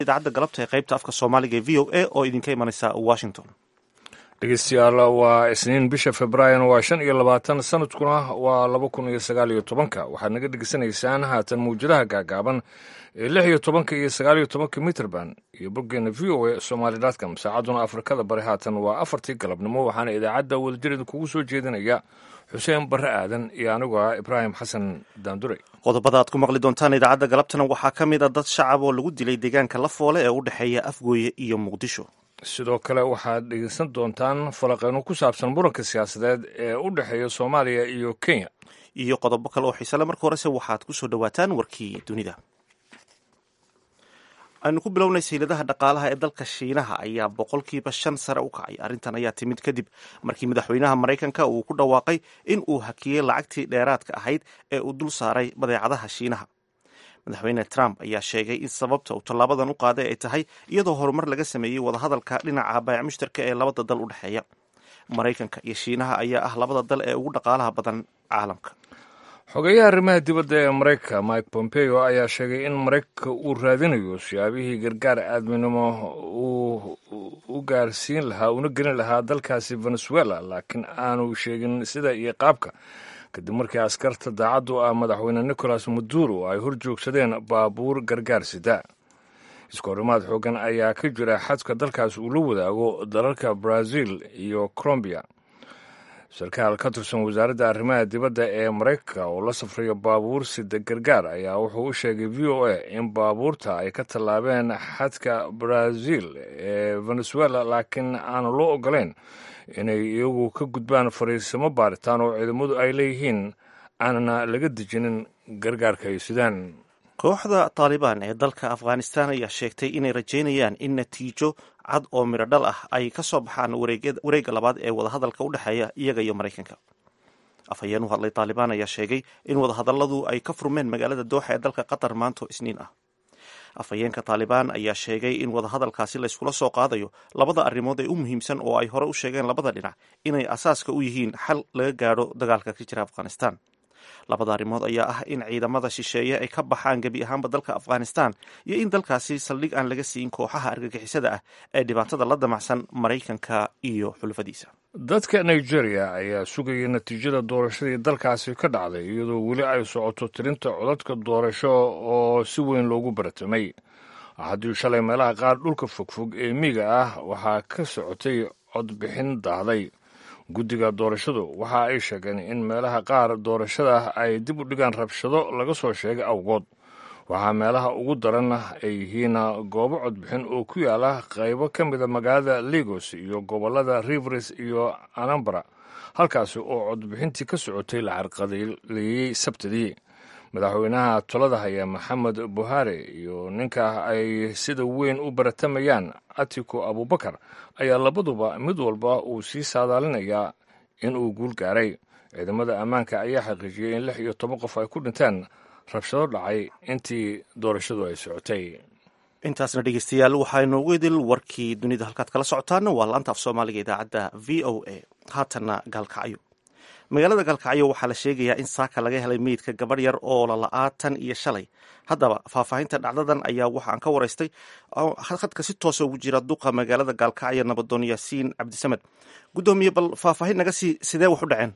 idaacadda galabta ee qaybta afka soomaaliga ee v o a oo idinka imanaysa washington dhegeystayaal waa isniin bisha februaayon waa shan iyo labaatan sanadkuna waa laba kun iyo sagaal iyo tobanka waxaad naga dhegeysanaysaan haatan mawjadaha gaagaaban ee lix iyo tobanka iyo sagaal iyo tobanka mitrband iyo boggeena v o a somaali dotcom saacadduna afrikada bari haatan waa afartii galabnimo waxaana idaacadda wadajirida kugu soo jeedinaya xuseen barre aadan iyo anigu ah ibraahim xasan daandure qodobada aad ku maqli doontaan idaacadda galabtana waxaa ka mid a dad shacab oo lagu dilay deegaanka lafoole ee u dhexeeya afgooye iyo muqdisho sidoo kale waxaad dhegeysan doontaan falaqeyno ku saabsan muranka siyaasadeed ee u dhexeeya soomaaliya iyo kenya iyo qodobo kale oo xiisale marka horese waxaad ku soo dhowaataan warkii dunida aynu ku bilownay sayladaha dhaqaalaha ee dalka shiinaha ayaa boqolkiiba shan sare u kacay arrintan ayaa timid kadib markii madaxweynaha maraykanka uu ku dhawaaqay in uu hakiyey lacagtii dheeraadka ahayd ee uu dul saaray badeecadaha shiinaha madaxweyne trump ayaa sheegay in sababta uu tallaabadan u qaaday ay tahay iyadoo horumar laga sameeyey wadahadalka dhinaca baayac mushtarka ee labada dal u dhexeeya maraykanka iyo shiinaha ayaa ah labada dal ee ugu dhaqaalaha badan caalamka xogeyaha arrimaha dibadda ee maraykanka mike pompeo ayaa sheegay in maraykanka uu raadinayo siyaabihii gargaar aadminimo uu u gaarsiin lahaa una gelin lahaa dalkaasi venezuela laakiin aanu sheegin sida iyo qaabka kadib markii askarta daacaddu ah madaxweyne nicolas maduro ay hor joogsadeen baabuur gargaar sida iskoorimaad xoogan ayaa ka jira xadka dalkaas uu la wadaago dalalka brazil iyo colombiya sarkaal ka tirsan wasaaradda arrimaha dibadda ee maraykanka oo la safrayo baabuur sida gargaar ayaa wuxuu u sheegay v o a in baabuurta ay ka tallaabeen xadka brazil ee venezuela laakiin aanu loo ogolayn inay iyagu ka gudbaan fariisimo baaritaan oo ciidamadu ay leeyihiin aanana laga dejinin gargaarka ay sidaan kooxda taalibaan ee dalka afghanistan ayaa sheegtay inay rajaynayaan in natiijo cad oo midho dhal ah ay ka soo baxaan wareegga labaad ee wadahadalka u dhexeeya iyaga iyo maraykanka afhayeen u hadlay taalibaan ayaa sheegay in wadahadalladu ay ka furmeen magaalada dooxa ee dalka qatar maanto isniin ah afhayeenka taalibaan ayaa sheegay in wadahadalkaasi layskula soo qaadayo labada arrimood ee u muhiimsan oo ay hore u sheegeen labada dhinac inay asaaska u yihiin xal laga gaadho dagaalka ka jira afghanistan labada arrimood ayaa ah in ciidamada shisheeye ay ka baxaan gebi ahaanba dalka afghanistan iyo in dalkaasi saldhig aan laga siin kooxaha argagixisada ah ee dhibaatada la damacsan maraykanka iyo xulfadiisa dadka nigeria ayaa sugaya natiijada doorashadii dalkaasi ka dhacday iyadoo weli ay socoto tirinta codadka doorasho oo si weyn loogu baratamay haddii shalay meelaha qaar dhulka fogfog ee miiga ah waxaa ka socotay codbixin daahday guddiga doorashadu waxa ay sheegeen in meelaha qaar doorashada ay dib u dhigaan rabshado laga soo sheegay awgood waxaa meelaha ugu daran ay yihiin goobo codbixin oo ku yaala qaybo ka mida magaalada lagos iyo gobollada rivers iyo anambra halkaasi oo codbixintii ka socotay la carqadeeyey sabtidii madaxweynaha tolada haya maxamed buhari iyo ninka ay sida weyn u baratamayaan atiku abubakar ayaa labaduba mid walba uu sii saadaalinayaa in uu guul gaaray ciidamada ammaanka ayaa xaqiijiyey in lix iyo toban qof ay ku dhinteen rabshado dhacay intii doorashadu ay socotay intaasna dhegeystayaal waxaa inoogu idil warkii dunida halkaad kala socotaana waa laanta af soomaaliga idaacadda v o a haatanna gaalkacyo magaalada gaalkacyo waxaa la sheegayaa in saaka laga helay meydka gabadh yar oo lala'aa tan iyo shalay haddaba faahfaahinta dhacdadan ayaa waxaan ka waraystay khadka si toosa ugu jira duqa magaalada gaalkacyo nabadoon yaasiin cabdisamed guddoomiye bal faahfaahin naga sii sidee wax u dhaceen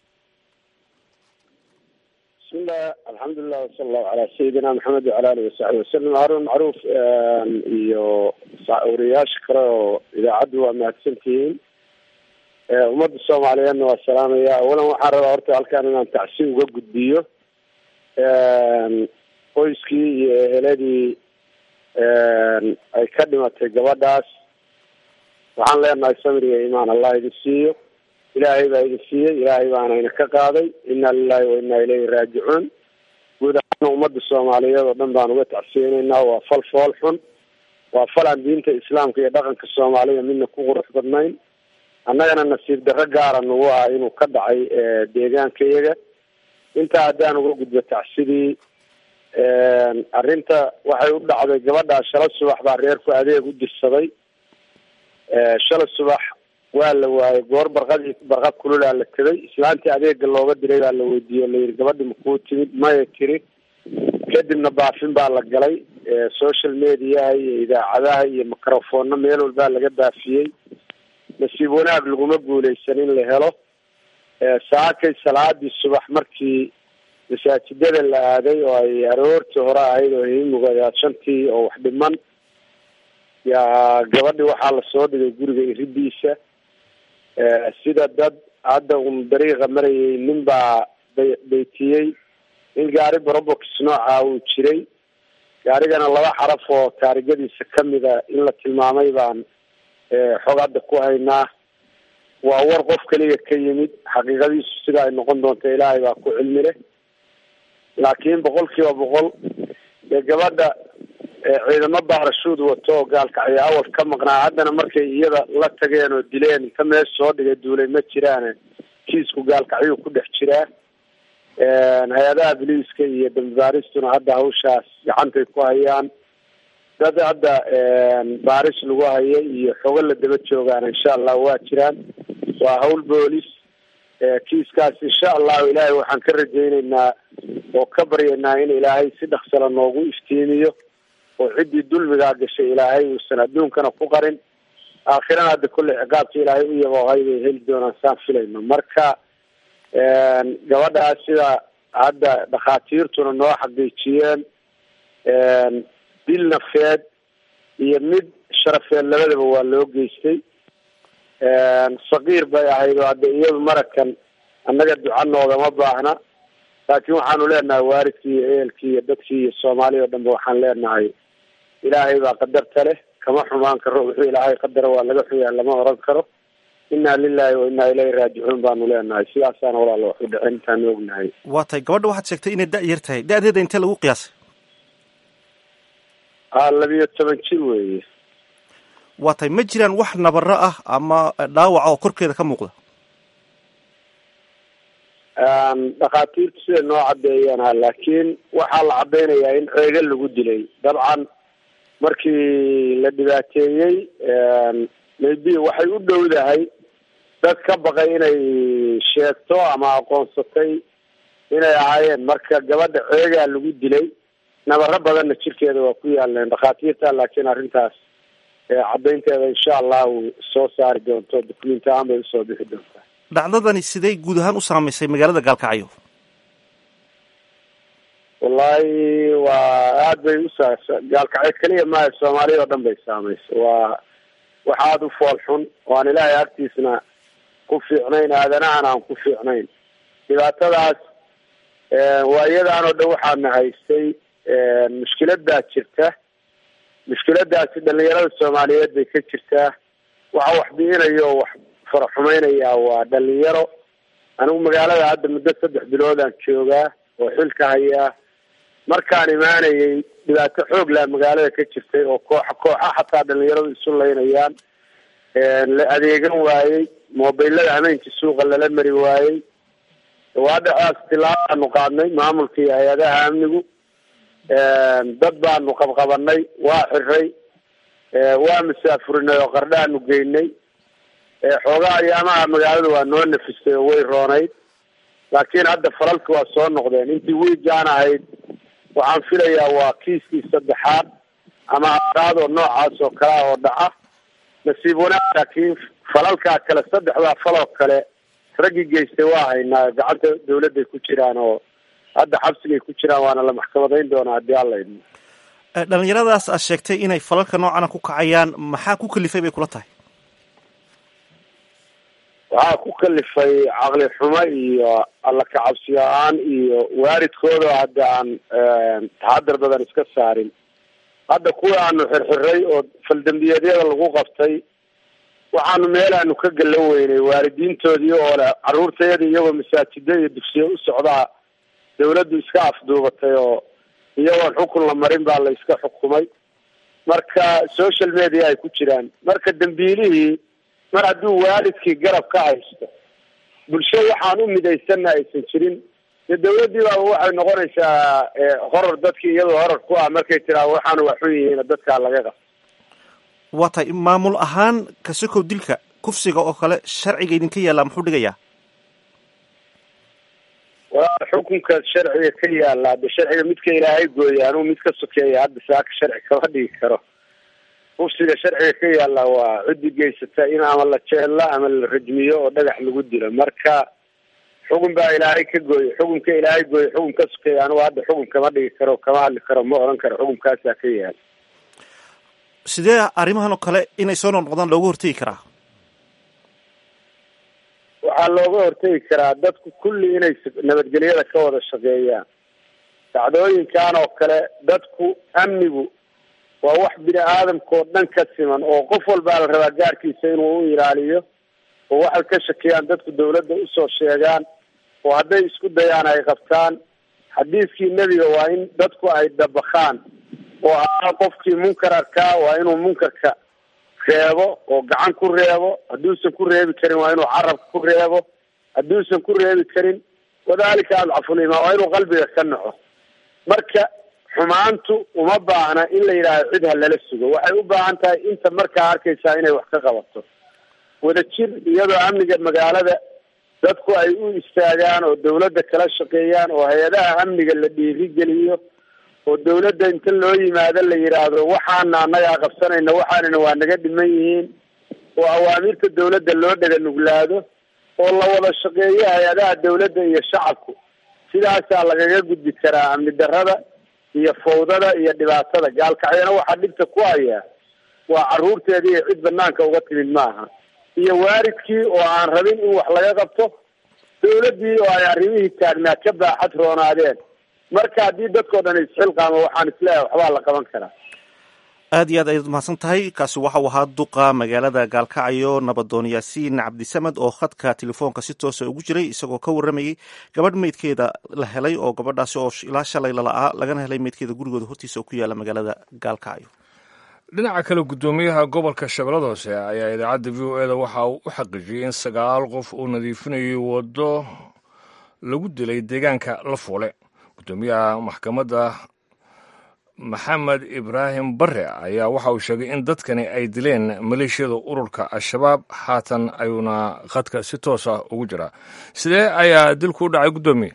bismillah alxamdulilah wasala allahu calaa sayidina maxamed wacala alihi wasaxbi wasalam haarun macruuf iyo wariyayaasha kale oo idaacaddu waa mahadsantihiin ummadda soomaaliyeedna waa salaamaya awalan waxaan rabaa horta halkaan inaan tacsi uga gudbiyo qoyskii iyo eheladii ay ka dhimatay gabadhaas waxaan leenahay samir iyo imaan allah idin siiyo ilaahay baa idin siiyey ilaahay baana ina ka qaaday inna lilahi wa inna ilayhi raajicuun guud ahaana ummadda soomaaliyeed oo dhan baan uga tacsiyeynaynaa waa fal fool xun waa fal aan diinta islaamka iyo dhaqanka soomaalida midna ku qurux badnayn annagana nasiib darro gaara nagu ah inuu ka dhacay deegaanka iyaga intaa haddaan uga gudbo tacsidii arrinta waxay u dhacday gabadhaa shala subax baa reerku adeeg u dirsaday shala subax waa la waayay goor barqadii barqad kululaa la tegay islaantii adeega looga diray baa la weydiiyey layidhi gabadhi makuu timid maya tiri kadibna baafin baa la galay social mediaha iyo idaacadaha iyo microfoonna meel walbaa laga baafiyey nasiib wanaag laguma guuleysan in la helo saakay salaadii subax markii masaajidada la aaday oo ay aroortii hore ahayd oo himuga shantii oo wax dhiman yaa gabadhi waxaa lasoo dhigay guriga iridiisa sida dad hadda un dariiqa marayay nin baa bay baytiyey in gaari brobox nooca uu jiray gaarigana laba xaraf oo taarigadiisa kamida in la tilmaamay baan xog hadda ku haynaa waa war qof keliya ka yimid xaqiiqadiisu sida ay noqon doonto ilaahay baa ku cilmi leh laakiin boqol kiiba boqol dee gabadha ciidamo baarashuud wato oo gaalkacyo awal ka maqnaa haddana markay iyada la tageen oo dileen inta meesha soo dhigay duulay ma jiraane kiisku gaalkacyuu ku dhex jiraa hay-adaha biliiska iyo dambibaaristuna hadda hawshaas gacantay ku hayaan dad hadda baaris lagu hayo iyo xogo la daba joogaana insha allah waa jiraan waa hawl boolis kiiskaas insha allahu ilaahay waxaan ka rajayneynaa oo ka baryaynaa in ilaahay si dhaksala noogu iftiimiyo oo ciddii dulmigaa gashay ilaahay uusan adduunkana ku qarin aakhirana hadda kolley ciqaabka ilaahay u yaboohay bay heli doonaan saan filayno marka gabadhaas sida hadda dhakhaatiirtuna noo xaqiijiyeen dil nafeed iyo mid sharafeed labadaba waa loo geystay sakiir bay ahayd oo hadda iyadu marakan annaga duca noogama baahna laakiin waxaanu leenahay waalidkii iyo ehelkii iyo dadkii iyo soomaaliya o dhanba waxaan leenahay ilaahay baa qadarta leh kama xumaan karo wuxuu ilaahay qadara waa laga xuyaa lama oran karo inna lilahi wa inna ilayhi raajicuun baanu leenahay sidaasaana walaalo waxu dhacen intaanu ognahay waa tahay gabadha waxaad sheegtay inay da- yar tahay da-deeda intee lagu qiyaasay a labiyo toban jir weeye waa tahay ma jiraan wax nabaro ah ama dhaawaca oo korkeeda ka muuqda dhakhaatiirtu siday noo cadeeyaan ha laakiin waxaa la cadeynayaa in ceego lagu dilay dabcan markii la dhibaateeyey maybe waxay u dhowdahay dad ka baqay inay sheegto ama aqoonsatay inay ahaayeen marka gabadha ceegaa lagu dilay nabaro badanna jirkeeda waa ku yaaleen dhakhaatiirta laakiin arrintaas caddaynteeda insha allahu soo saari doonto document ahaan bay usoo bixi doontaa dhacdadani siday guud ahaan u saamaysay magaalada gaalkacyo wallahi waa aad bay usa gaalkacyo keliya maaha soomaaliya oo dhan bay saamaysa waa wax aada u fool xun oo aan ilaahay agtiisna ku fiicnayn aadanahan aan ku fiicnayn dhibaatadaas waayadan oo dhan waxaana haystay mushkilad baa jirta mushkiladaasi dhalinyarada soomaaliyeed bay ka jirtaa waxa wax bi'inayo oo wax faraxumeynaya waa dhalinyaro anigu magaalada hadda muddo saddex biloodaan joogaa oo xilka hayaa markaan imaanayay dhibaato xoog laa magaalada ka jirtay oo kooxa kooxa xataa dhalinyaradu isu laynayaan la adeegan waayey mobilada hameenkii suuqa lala mari waayey waadhacaas tilaabaanu qaadnay maamulka iyo hay-adaha amnigu dad baanu qabqabanay waa xiray waa masaafurinay oo qardhaanu geynay xoogaa ayaamaha magaalada waa noo nafistay oo way roonayd laakiin hadda falalki waa soo noqdeen intii wiigaan ahayd waxaan filayaa waa kiiskii saddexaad ama afraad oo noocaas oo kale ah oo dhaca nasiib wanaag laakiin falalkaa kale saddexdaa faloo kale raggii geystay waa haynaa gacanta dawladday ku jiraan oo hadda xabsigay ku jiraan waana la maxkamadayn doonaa haddii alla idmo dhalinyaradaas aad sheegtay inay falalka noocana ku kacayaan maxaa ku kalifay bay kula tahay waxaa ku kalifay caqli xumo iyo alla kacabsi la-aan iyo waalidkooda hadda aan taxadar badan iska saarin hadda kuwa aanu xirxiray oo faldambiyeedyada lagu qabtay waxaanu meelaanu ka galan weynay waalidiintoodii oo leh carruurtayada iyagoo masaajida iyo dugsiya u socdaa dawladdu iska afduubatay oo iyagoon xukun la marin baa la iska xukumay marka social media ay ku jiraan marka dambiilihii mar hadduu waalidkii garab ka haysto bulsho waxaan u midaysanna aysan jirin dee dawladdii baaba waxay noqonaysaa horor dadkii iyadoo horor ku ah markay tiraa waxaanu waxu yihiin dadkaa laga qabto waa tahay maamul ahaan kasokow dilka kufsiga oo kale sharciga idinka yaallaa muxuu dhigayaa xukunka sharciga ka yaala hadde sharciga midka ilaahay gooya anugu mid ka sokeeya hadda saaka sharci kama dhigi karo kufsiga sharciga ka yaala waa ciddi geysata in ama la jeella ama la rajmiyo oo dhagax lagu dilo marka xukun baa ilaahay ka gooye xukunka ilaahay gooye xukun ka sokeeya anugu hadda xukun kama dhigi karo kama hadli karo ma oran karo xukunkaasaa ka yaala sidee arrimahan oo kale inay soo noqnoqdaan looga hortegi karaa waxaa looga hortegi karaa dadku kulli inay nabadgelyada ka wada shaqeeyaan dhacdooyinkan oo kale dadku amnigu waa wax bini aadamka oo dhan ka siman oo qof walbaa la rabaa gaarkiisa inuu u ilaaliyo oo waxay ka shakiyaan dadku dawladda usoo sheegaan oo hadday isku dayaan ay qabtaan xadiiskii nebiga waa in dadku ay dabakhaan oo ahaa qofkii munkar arkaa waa inuu munkarka reebo oo gacan ku reebo hadduusan ku reebi karin waa inuu carabka ku reebo hadduusan ku reebi karin wadalika adcafulimaan waa inuu qalbiga ka naco marka xumaantu uma baahna in la yidhaahdo cid ha lala sugo waxay u baahan tahay inta markaa arkaysaa inay wax ka qabato wadajir iyadoo amniga magaalada dadku ay u istaagaan oo dawladda kala shaqeeyaan oo hay-adaha amniga la dhiirigeliyo oo dawladda inta loo yimaado la yidhaahdo waxaana annagaa qabsanayna waxaanina waa naga dhiman yihiin oo awaamirta dawladda loo dhega nuglaado oo la wada shaqeeyo hay-adaha dawladda iyo shacabku sidaasaa lagaga gudbi karaa amni darrada iyo fawdada iyo dhibaatada gaalkacyana waxaa dhibta ku hayaa waa carruurteedii iyo cid banaanka uga timid maaha iyo waalidkii oo aan rabin in wax laga qabto dawladdii oo ay arrimihii taagnaa ka baaxad roonaadeen marka haddii dadkao dhan isxilqaamo waxaan isleeyahay waxbaa la qaban karaa aad iyo aad ayaad umahadsan tahay kaasi waxau ahaa duqa magaalada gaalkacyo nabadoon yaasiin cabdisamed oo khadka telefoonka si toosa ugu jiray isagoo ka warramayey gabadh meydkeeda la helay oo gabadhaasi oo ilaa shalay lala'aa lagana helay meydkeeda gurigooda hortiisa oo ku yaala magaalada gaalkacyo dhinaca kale guddoomiyaha gobolka shabeellada hoose ayaa idaacadda v o e da waxa uu u xaqiijiyey in sagaal qof uu nadiifinayay waddo lagu dilay deegaanka la fuule guddoomiyaha maxkamadda maxamed ibraahim bare ayaa waxa uu sheegay in dadkani ay dileen maleeshiyada ururka al-shabaab haatan ayuuna khadka si toosa ugu jiraa sidee ayaa dilku u dhacay guddoomiye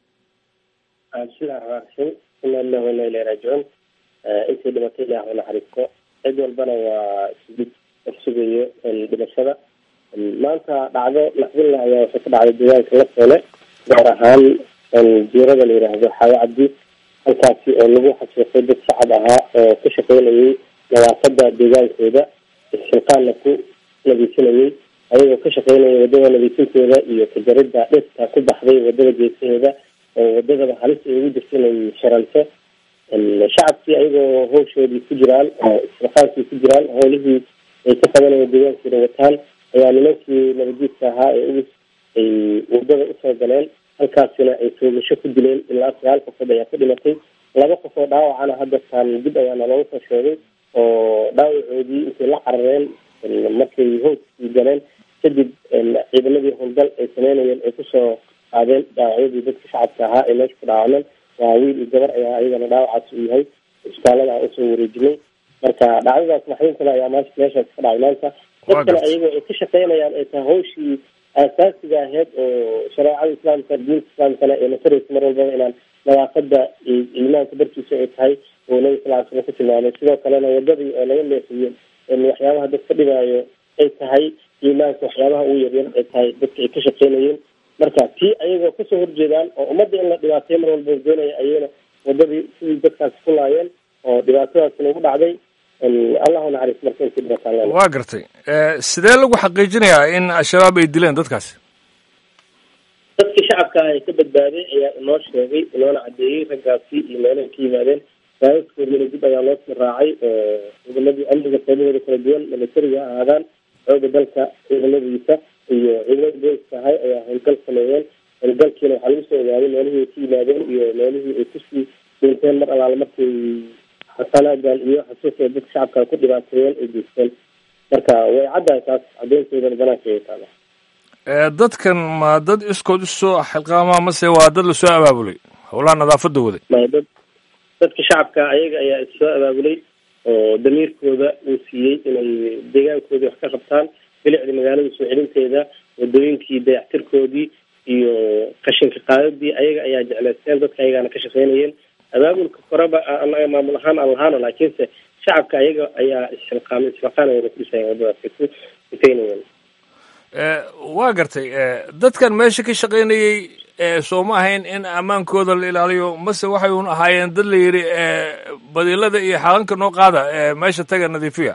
bismillahi raxmaan raxiim ina lillahi wa ina ilahi raajicuun intii dhimatay ilaah u naxariisto cid walbana waa isgid horsugayo dhimashada maanta dhacdo naxdinlah ayaa waxay ka dhacday deegaanka la foole gaar ahaan jiirada la yidhaahdo xaawo cabdi halkaasi oo lagu xasuuqay dad shacab ahaa oo ka shaqeynayay nadaafada deegaankooda isxilqaanna ku nadiifinayay ayagoo ka shaqeynaya wadada nadiifinteeda iyo kajaridda dhirta ku baxday wadada geesaheeda oo wadadaba halis ay ugu jirta inay sharanto shacabkii ayagoo hawshoodii ku jiraan oo isxilqaankii ku jiraan howlihii ay ka qabanaya deegaankooda wataan ayaa nimankii nabadiidka ahaa ee ugus ay wadada usoo galeen halkaasina ay toogasho ku dileen ilaa sagaal qofood ayaa ka dhimatay laba qof oo dhaawacana haddastaan dib ayaana looga soo sheegay oo dhaawacoodii intay la carareen markay hooskii galeen kadib ciidamadii howlgal ay sameynayeen ay kusoo qaadeen dhaawacyadii dadka shacabka ahaa ee meesha ku dhaawacmeen waa wiil iyo gabar ayaa ayagana dhaawacaas u yahay isbitaalada aan usoo wareejinay marka dhacdadaas maxdintana ayaa m meeshaas ka dhacay maanta dadkana ayagoo ay ka shaqeynayaan ay tahay hawshii aasaasiga aheyd oo shareecada islaamka diinta islaamkana ee nasaraysa mar walbaba inaan nadaafada iimaanka darkiisa ay tahay oo nabi sal ly slam ku tilmaamay sidoo kalena wadadii oo laga leexiyo waxyaabaha dadka dhibaayo ay tahay iimaanka waxyaabaha ugu yaryar ay tahay dadka ay ka shaqeynayeen marka tii ayagoo kasoo horjeedaan oo ummadda in la dhibaateyo mar walba doonaya ayagana wadadii sidii dadkaasi ku laayeen oo dhibaatadaasina ugu dhacday allahu naxariis marka intii dhibataan waa gartay sidee lagu xaqiijinayaa in al-shabaab ay dileen dadkaasi dadkii shacabka ah ee ka badbaaday ayaa inoo sheegay inoona cadeeyey raggaasi iyo meelahay ka yimaadeen raadadkoodina dib ayaa loo sii raacay oo ciidamadii amniga qaybahooda kala duwan milatariga ha ahaadaan xooga dalka ciidamadiisa iyo ciidamada booliska ahay ayaa howlgal sameeyeen howlgalkiina waxaa lagu soo ogaaday meelihii ay ka yimaadeen iyo meelihii ay kusii dhinteen mar alaale markay xasanaagan iyo xasuuqay dadka shacabka ku dhibaateeyeen ay geysteen marka way caddahay taas cadeynteedana banaanka ay taala dadkan ma dad iskood usoo xilqaamaa mase waa dad lasoo abaabulay howlaha nadaafada waday maya dad dadka shacabka ayaga ayaa issoo abaabulay oo damiirkooda uu siiyey inay deegaankoodii wax ka qabtaan bilicda magaalada soo celinteeda wadooyinkii dayactirkoodii iyo qashinka qaadadii ayaga ayaa jecleysteen dadka ayagaana ka shaqeynayeen abaabulka koreba anaga maamul ahaan aan lahaano laakiinse shacabka ayaga ayaa isxilqaamay isxilqaanayana ku dhisayeen waddadaasi ku sifeynayeen waa gartay dadkan meesha ka shaqaynayey soo ma ahayn in ammaankooda la ilaaliyo mase waxay un ahaayeen dad la yidhi badiilada iyo xalanka noo qaada meesha taga nadiifiya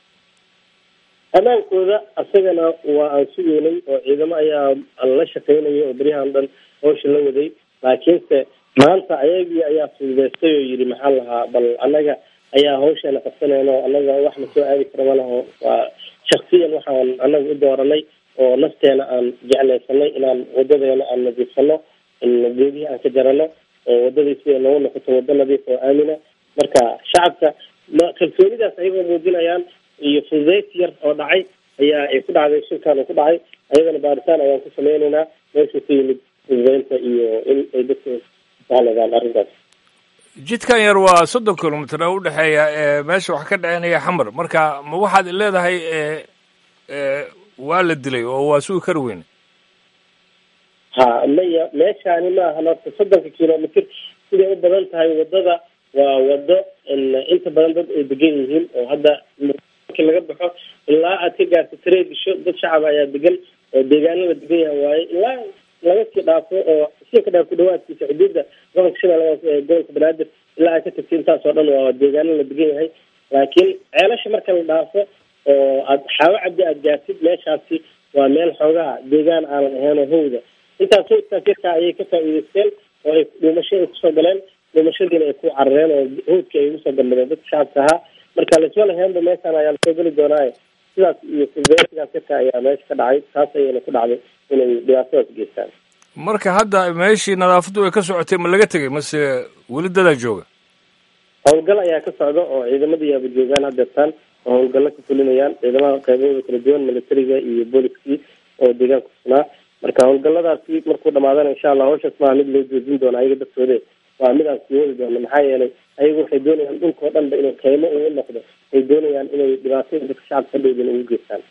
ammaankooda asagana waa aan sugeynay oo ciidamo ayaa la shaqeynaya oo beryahan dhan hawsha la waday laakiinse maanta ayagii ayaa fududeystay oo yidhi maxaa lahaa bal annaga ayaa hawsheena qabsanayno annaga wax na soo aadi kara ma laho waa shaksiyan waxaan annaga u dooranay oo nafteena aan jeclaysanay inaan wadadeena aan nadiifsano geedihii aan ka jarano oo wadadii sida noogu noqoto wado nadiif oo aamina marka shacabka kalsoonidaas ayagoo muujinayaan iyo fududeys yar oo dhacay ayaa ay ku dhacday shilkan uu ku dhacay ayagana baaritaan ayaan ku sameyneynaa meeshuu ka yimid fududeynta iyo in ay dadka sahladaan arrintaas jidkan yar waa soddon kilomitr oo udhexeeya meesha wax ka dhaceynaya xamar marka ma waxaad leedahay waa la dilay oo waa sugi kari weyne ha maya meeshaani maaha horta soddonka kilomitr siday u badan tahay wadada waa wado inta badan dad ay degan yihiin oo hadda markii laga baxo ilaa aad ka gaarto tareedisho dad shacab ayaa degan oo deegaano la degan yahay waaye ilaa laga sii dhaafo oo sii ka dhaaf ku dhawaadkiisa xuduudda gobolka shabeellaha ee gobolka banaadir ilaa aad ka tagto intaas oo dhan waa deegaano la degan yahay laakiin ceelasha marka la dhaafo oo aad xaawo cabdi aad gaartid meeshaasi waa meel xoogaha deegaan aanan ahayn oo hawda intaas hawdkaas yarkaa ayay ka faa'iideysteen oo ay dhuumasho ay kusoo galeen dhumashadiina ay ku carareen oo hawdka ay ugu soo galmadeen dadka shacabka ahaa marka laisma lahaynba meeshaan ayaa lasoo geli doonaaye sidaas iyo fududeyntigaas yarka ayaa meesha ka dhacay taas ayayna ku dhacday inay dhibaatadaas geystaan marka hadda meeshii nadaafaddu ay ka socotay ma laga tegay mase weli dadaa jooga howlgal ayaa ka socda oo ciidamadii yaaba joogaan hadeertaan oo howlgallo ka fulinayaan ciidamada qaybahooda kala duwan militariga iyo booliskii oo deegaanka kusunaa marka howlgalladaasi markuu dhamaadana insha allah hawshaas maaha mid loo joojin doono ayaga dartoode waa mid aan sii wadi doono maxaa yeelay ayagu waxay doonayaan dhulka oo dhanba inuu kaymo uu noqdo ay doonayaan inay dhibaatada dadka shacabka ka dhowdin ugu geystaan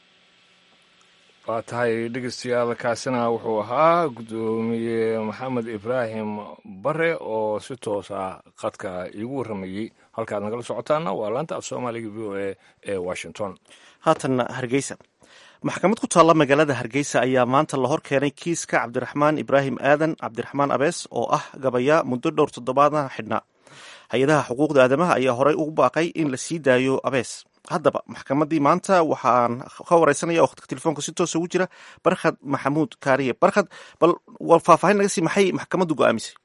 waa tahay dhegeystayaal kaasina wuxuu ahaa guddoomiye maxamed ibraahim bare oo si toosa qadka iigu warramayey halkaad nagala socotaana waa laanta af soomaaliga v o a ee washington haatanna hargeysa maxkamad ku taalla magaalada hargeysa ayaa maanta la hor keenay kiiska cabdiraxmaan ibraahim aadan cabdiraxmaan abees oo ah gabaya muddo dhowr toddobaadna xidhnaa hay-adaha xuquuqda aadamaha ayaa horey ugu baaqay in la sii daayo abees haddaba maxkamaddii maanta waxaan ka wareysanaya oo khadka telefoonka si toosa ugu jira barkhad maxamuud kaariye barkhad bal war faahfaahin naga sii maxay maxkamaddu go-aamisay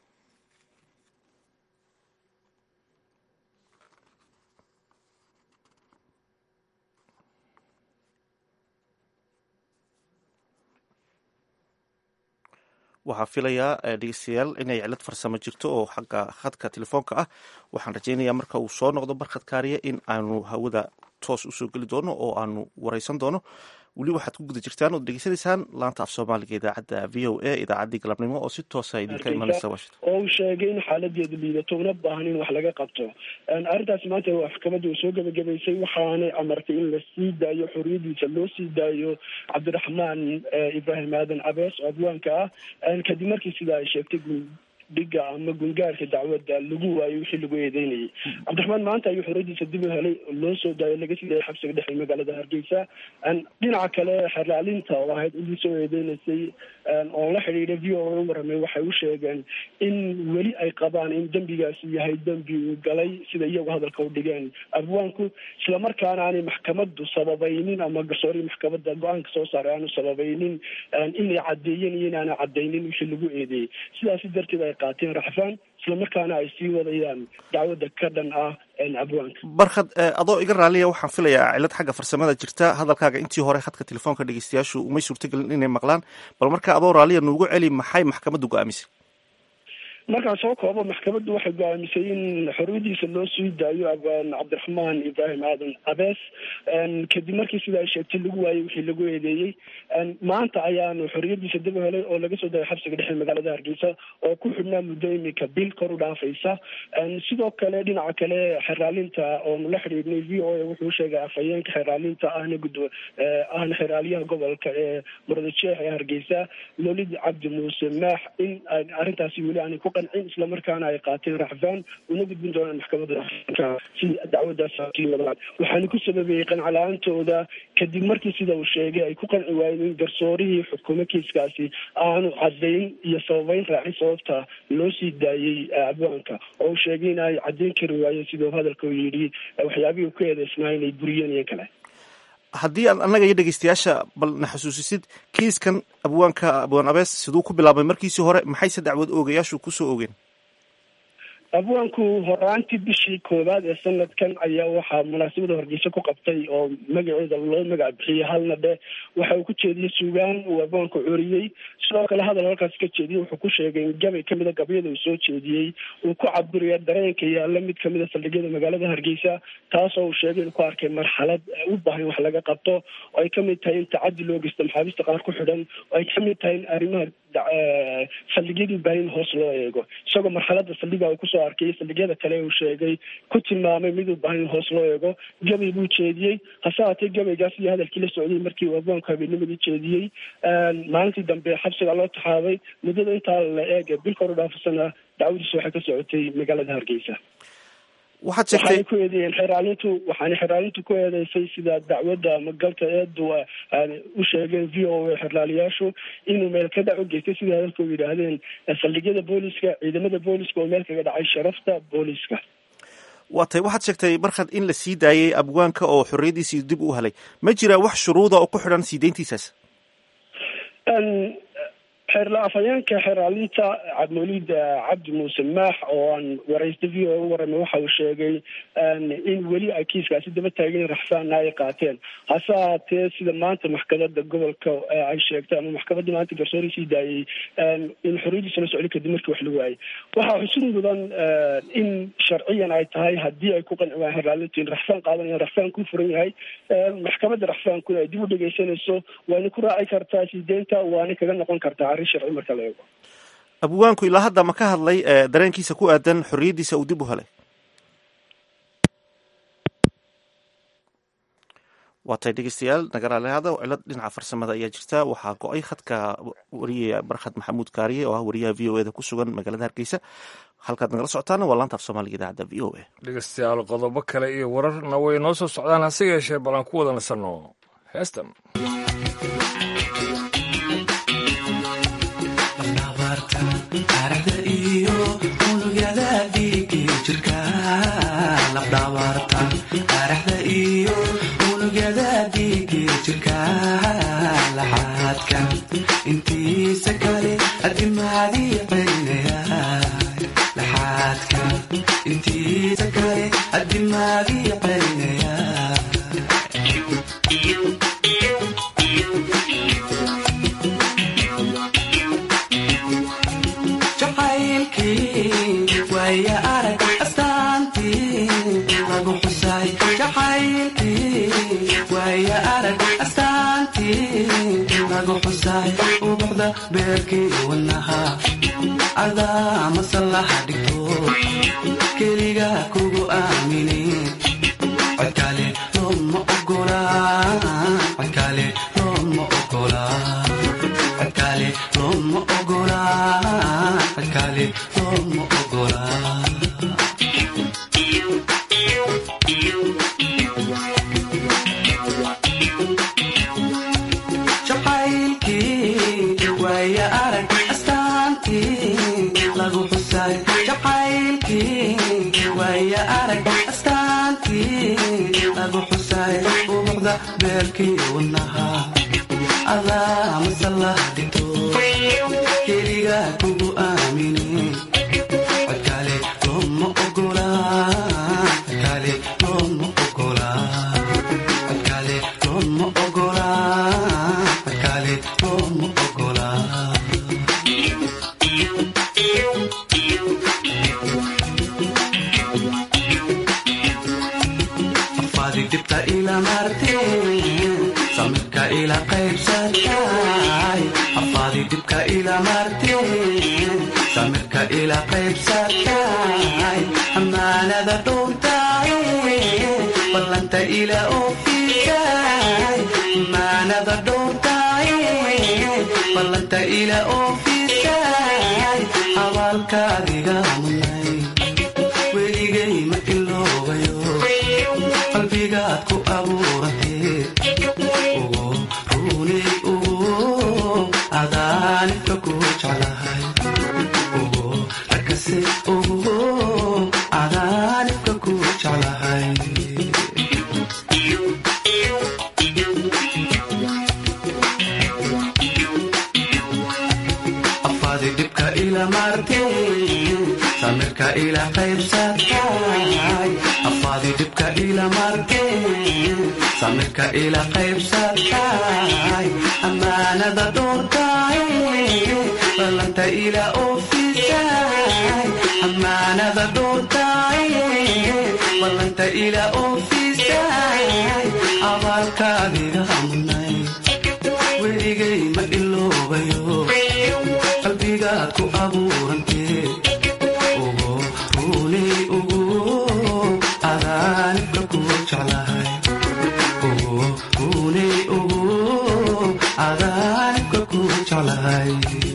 waxaa filayaa dhegeystayaal inay cilad farsamo jirto oo xagga khadka telefoonka ah waxaan rajeynayaa marka uu soo noqdo barkhad kaariya in aanu hawada toos usoo geli doono oo aanu wareysan doono weli waxaad ku guda jirtaan ood degeysanaysaan laanta af soomaaliga idaacadda v o a idaacaddii galabnimo oo si toosa idinka imanaysa washington oo uu sheegay in xaaladeedu liidato una baahan in wax laga qabto arrintaas maanta maxkamadda uu soo gebagabaysay waxaanay amartay in la sii daayo xorriyadiisa loo sii daayo cabdiraxmaan ibraahim aadan cabees oo adwaanka ah kadib markii sidaa ay sheegtay dhiga ama gungaarka dacwadda lagu waayay wixii lagu eedeynayay cabdiraxmaan maanta ayuu xorriyadiisa dib u helay oo loo soo daayay laga sii daayay xabsiga dhexe magaalada hargeysa dhinaca kale xerlaalinta oo ahayd intii soo eedeynaysay oo la xidhiidhay v o a u waramay waxay u sheegeen in weli ay qabaan in dembigaasi yahay dembi uu galay sida iyagu hadalka u dhigeen abwaanku islamarkaana aanay maxkamaddu sababaynin ama garsoorii maxkamadda go-aanka soo saaray aanu sababaynin inay caddeeyeen iyo inaana caddaynin wixii lagu eedeeyey sidaasi darteed ay qaateen raxfaan islamarkaana ay sii wadayaan dacwadda ka dhan ah abwaanka barkhad adoo iga raaliya waxaan filayaa cilad xagga farsamada jirta hadalkaaga intii hore khadka telefoonka dhegeystayaashu umay suurtagelin inay maqlaan bal marka adoo raaliya nuugu celi maxay maxkamaddu go-aamisay markaan soo koobo maxkamaddu waxay go-aamisay in xorriyadiisa loo sii daayo abaan cabdiraxmaan ibraahim aadan abees kadib markii sida ay sheegtay lagu waayey wixii lagu eedeeyey maanta ayaanu xorriyadiisa dib u helay oo laga soo dayay xabsiga dhexe magaalada hargeysa oo ku xidhnaa muddo imika bil kor u dhaafaysa sidoo kale dhinaca kale xeraalinta oonu la xidhiidhnay v o a wuxuu sheegay afhayeenka xeraalinta ahna gud ahna xeraalyaha gobolka ee muradjeex ee hargeysa lolid cabdi muuse maax in arrintaasi weli aanay ku qancin islamarkaana ay qaateen raxfaan una gudbin doonaan maxkamadda si dacwadaas sii wadaan waxaana ku sababeeyey qancala-aantooda kadib markii sida uu sheegay ay ku qanci waayeen in garsoorihii xukumo kiiskaasi aanu cadayn iyo sababeyn raacin sababta loo sii daayey abwaanka oo uu sheegay in ay caddayn kari waayeen siduu hadalka u yidhi waxyaabihii ku eedeysnaa inay buriyeen iyo kale haddii aad annaga iyo dhegeystayaasha bal na xusuusisid kiiskan abwaanka abwaan abees siduu ku bilaabmay markiisii hore maxayse dacwad oogayaashu kusoo ogeen abwaanku horaantii bishii koowaad ee sanadkan ayaa waxaa munaasabada hargeysa ku qabtay oo magaceeda loo magac bixiyey halna dhe waxa uu ku jeediyey suugaan uu abwaanku curiyey sidoo kale hadal halkaas ka jeediyey wuxuu ku sheegay in gabay kamida gabyada uu soo jeediyey uu ku caburiya dareenka yaalla mid kamida saldhigyada magaalada hargeysa taasoo uu sheegay inuu ku arkay marxalad u baahan wax laga qabto oo ay kamid tahay in tacadi loo geysto maxaabiista qaar ku xidhan oo ay kamid tahay in arrimaha saldhigyadii baahin hoos loo eego isagoo marxalada saldhiga uu kusoo arkay saldhigyada kale uu sheegay ku tilmaamay miduu baahan hoos loo eego gabay buu jeediyey hase haatee gabaygaas iyo hadalkii la socday markii uu abwaanku habeennimadii jeediyey maalintii dambe xabsiga loo taxaabay muddada intaa la eege bil kor u dhaafasana dacwadiisa waxay ka socotay magaalada hargeysa waxaad sheegtay waxaanay ku eedeeyeen xeraalintu waxaanay xeraalintu ku eedeysay sida dacwadda magalka eedu u sheegeen v o a xerlaaliyaashu inuu meel ka dhac u geystay sida hadalka u yidhaahdeen saldhigyada booliska ciidamada booliska oo meel kaga dhacay sharafta booliska waa tay waxaad sheegtay markaad in la sii daayey abwaanka oo xorriyaddiisii dib u helay ma jiraa wax shuruuda oo ku xidhan sii deyntiisaas xeerla afhayeenka xeraalinta cabdimawlid cabdi muuse maax oo aan wareysta v o u waramay waxa uu sheegay in weli ay kiiskaasi daba taageen raxsaana ay qaateen hase haatee sida maanta maxkamada gobolka ay sheegtay ama maxkamadda maanta garsoori sii daayey in xorriyadiisa la socday kadib markii wax la waayey waxaa xusid mudan in sharciyan ay tahay haddii ay ku qanci waayeen xeraalintu in raxsaan qaadanayaan raxsaan ku furan yahay maxkamadda raxsaankuna ay dib u dhegeysanayso waana ku raaci kartaa sii deynta waana kaga noqon kartaa arrin sharci marka la eego abwaanku ilaa hadda ma ka hadlay dareenkiisa ku aadan xorriyaddiisa uu dib u helay waa tay dhegeystayaal nagaraaleada cilad dhinaca farsamada ayaa jirta waxaa go-ay khadka wariyaya barkhad maxamuud kaariye oo ah wariyaha v o e da ku sugan magaalada hargeysa halkaad nagala socotaana waa laanta af soomaaliga idaacadda v o a dhegeystayaal qodobo kale iyo wararna way noo soo socdaan hase yeeshee bal aan ku wada nasanno heestan intiisa kale adimaadii qaynaya jacaylkii waaya arag astaantii lagu xusay jacaylkii waaya arag astaantii lagu xusay ubuxda beerkii wanaha adaa masallaha dhigto keliga kugu aamini codkale looma ogola codkale looma ogola codkale looma ogola codkale looma ogola jacaylkii waaya arag astaantii lagu xusay jacaylkii waaya arag astaantii lagu xusay ubuxda beerkii wanaha adaa masalah dhigto keliga kugu aamini codkale looma ogola codkale looma ogola codkale looma ogola codkale looma ogola afaadi dhibta ila marteen samirka ila qaybsatay afaadi dhibka ila marteen samirka ila qaybsatay amaanada dhowrtay ballanta ila oofisay amaanada dhowrtay ballanta ila oofisay abaalkaadiga munay weligay ma iloobayo qalbigaad ku abuurantee ugu runay ugu adaanibka ku jeclahay ugu rakase ugu adaanibka ku jeclahay afaadi dhibka ila marteen samirka ila qaybsatay afaadi dhibka ila marteen samirka ila qaybsatay amaanada dhowrtay ballanta ila oofisay amaanada dhowrtay ballanta ila oofisay abaalkaadiga munay weligay ma iloobayo qalbigaad ku abuurantee ugu runay ugu adaanibka ku jeclahay ugu runay ugu adaanibka ku jeclahay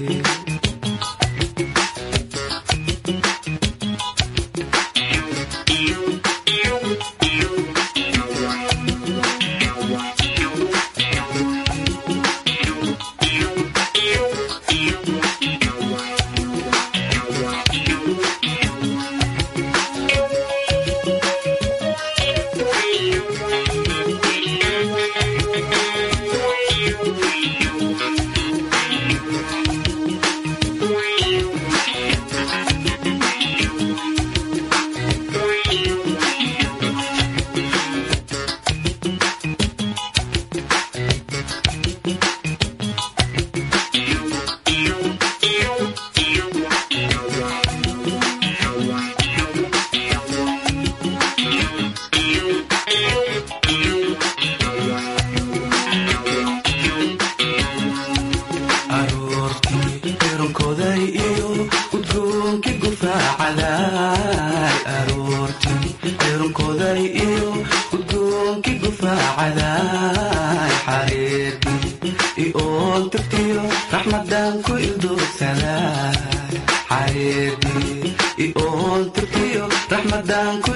aroortii eronkoday iyo udgoonkii gufaacaday aroortii eronkoday iyo udgoonkii gufaacaday xareedii ioon tirtiyo raxmadan ku ildoogsaday xareedii ioon tirtiyo raxmadan ku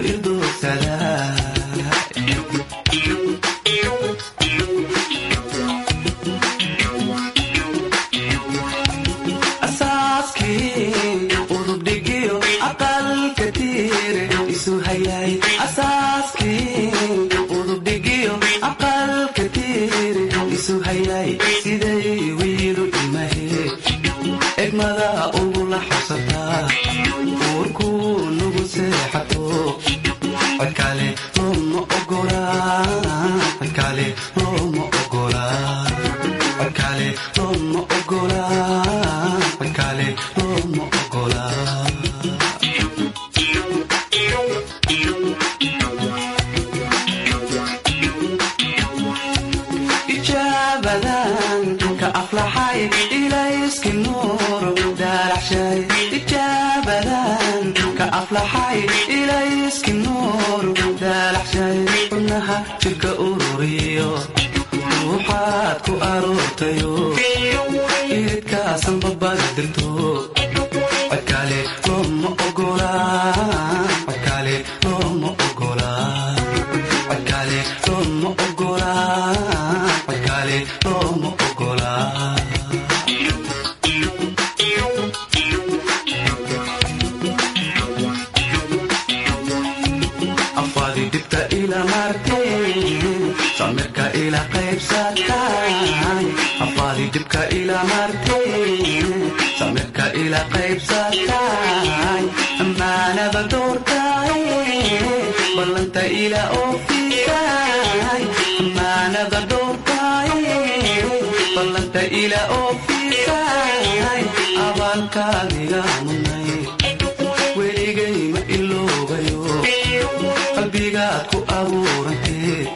ildoogsaday asaaskii udubdhigiyo aqalka tiire isu hayay asaaskii udubdhigiyo aqalka tiire isu hayay siday wiilu imahe egmada ugula xabsataa uurkuu nugu seexato codkale looma ogolaa codkale looma ogolaa codkale looma ogolaa codkale looma ogolaa ijaabadan ka aflaxay ilayski nuur daalaxshay ijaabadan ka aflaxay ilayski nuur daalaxshay xubnaha jirka ururiyo ruuxaad ku aroortayo iridkaasan babada dirto codkale looma ogolaa codkale looma ogolaa codkale looma ogolaa codkale looma ogolaa afaadi dhibta ila marteen samirka ila qaybsatay afaadi dhibka ila marteen samirka ila qaybsatay amaanada dhowrtay ballanta ila oofisay amaanada dhowrtay ballanta ila oofisay abaalkaadiga munay weligay ma iloobayo qalbigaad ku abuurantee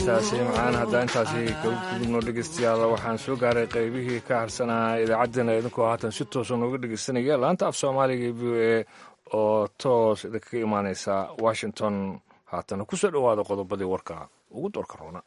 heestaasi macaan haddaan intaasi kaga gudubno dhegeystayaal waxaan soo gaaray qaybihii ka harsanaa idaacaddeenna idinkoo haatan si toosa nooga dhegeysanaya laanta af soomaaliga v o a oo toos idinkaga imaaneysa washington haatana kusoo dhowaada qodobadii warka ugu doorka roona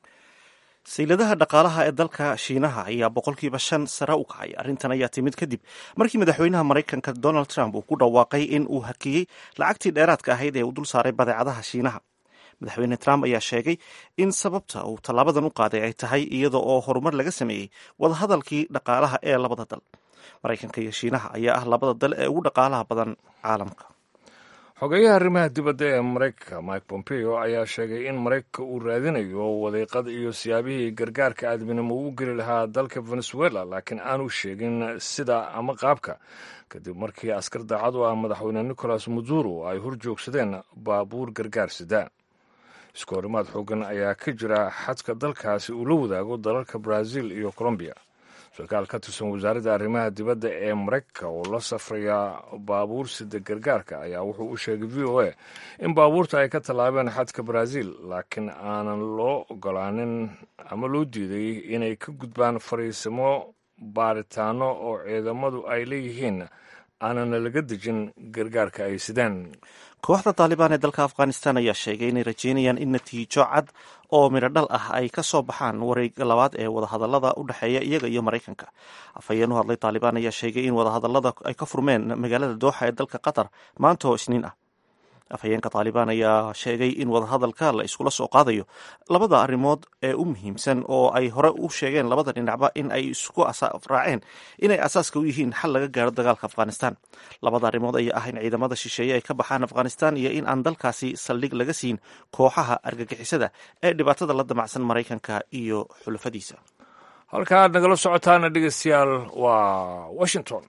sayladaha dhaqaalaha ee dalka shiinaha ayaa boqolkiiba shan sare u kacay arrintan ayaa timid kadib markii madaxweynaha maraykanka donald trump uu ku dhawaaqay in uu hakiyey lacagtii dheeraadka ahayd ee uu dul saaray badeecadaha shiinaha madaxweyne trump ayaa sheegay in sababta uu tallaabadan u qaaday ay tahay iyada oo horumar laga sameeyey wadahadalkii dhaqaalaha ee labada dal maraykanka iyo shiinaha ayaa ah labada dal ee ugu dhaqaalaha badan caalamka xogeyaha arrimaha dibadda ee maraykanka mike pompeo ayaa sheegay in maraykanka uu raadinayo wadiiqad iyo siyaabihii gargaarka aadminimo uu geli lahaa dalka venezuela laakiin aanu sheegin sida ama qaabka kadib markii askar daacad u ah madaxweyne nicolas maduro ay hor joogsadeen baabuur gargaar sida isku horimaad xoogan ayaa ka jira xadka dalkaasi uu la wadaago dalalka brazil iyo colombiya sarkaal ka tirsan wasaaradda arrimaha dibadda ee maraykanka oo la safraya baabuur sida gargaarka ayaa wuxuu u sheegay v o a in baabuurta ay ka tallaabeen xadka brazil laakiin aanan loo ogolaanin ama loo diiday inay ka gudbaan fariisimo baaritaano oo ciidamadu ay leeyihiin aanana laga dejin gargaarka ay sidaan kooxda taalibaan ee dalka afghanistan ayaa sheegay inay rajeynayaan in natiijo cad oo midho dhal ah ay ka soo baxaan wareega labaad ee wadahadallada u dhexeeya iyaga iyo maraykanka afhayeen u hadlay taalibaan ayaa sheegay in wadahadallada ay ka furmeen magaalada dooxa ee dalka qatar maanta oo isniin ah afhayeenka taalibaan ayaa sheegay in wadahadalka la iskula soo qaadayo labada arrimood ee u muhiimsan oo ay hore u sheegeen labada dhinacba in ay isku raaceen inay asaaska u yihiin xal laga gaaro dagaalka afghanistan labada arrimood ayaa ah in ciidamada shisheeye ay ka baxaan afghanistan iyo in aan dalkaasi saldhig laga siin kooxaha argagixisada ee dhibaatada la damacsan maraykanka iyo xulafadiisa halka aad nagala socotaana dhegeystayaal waa washington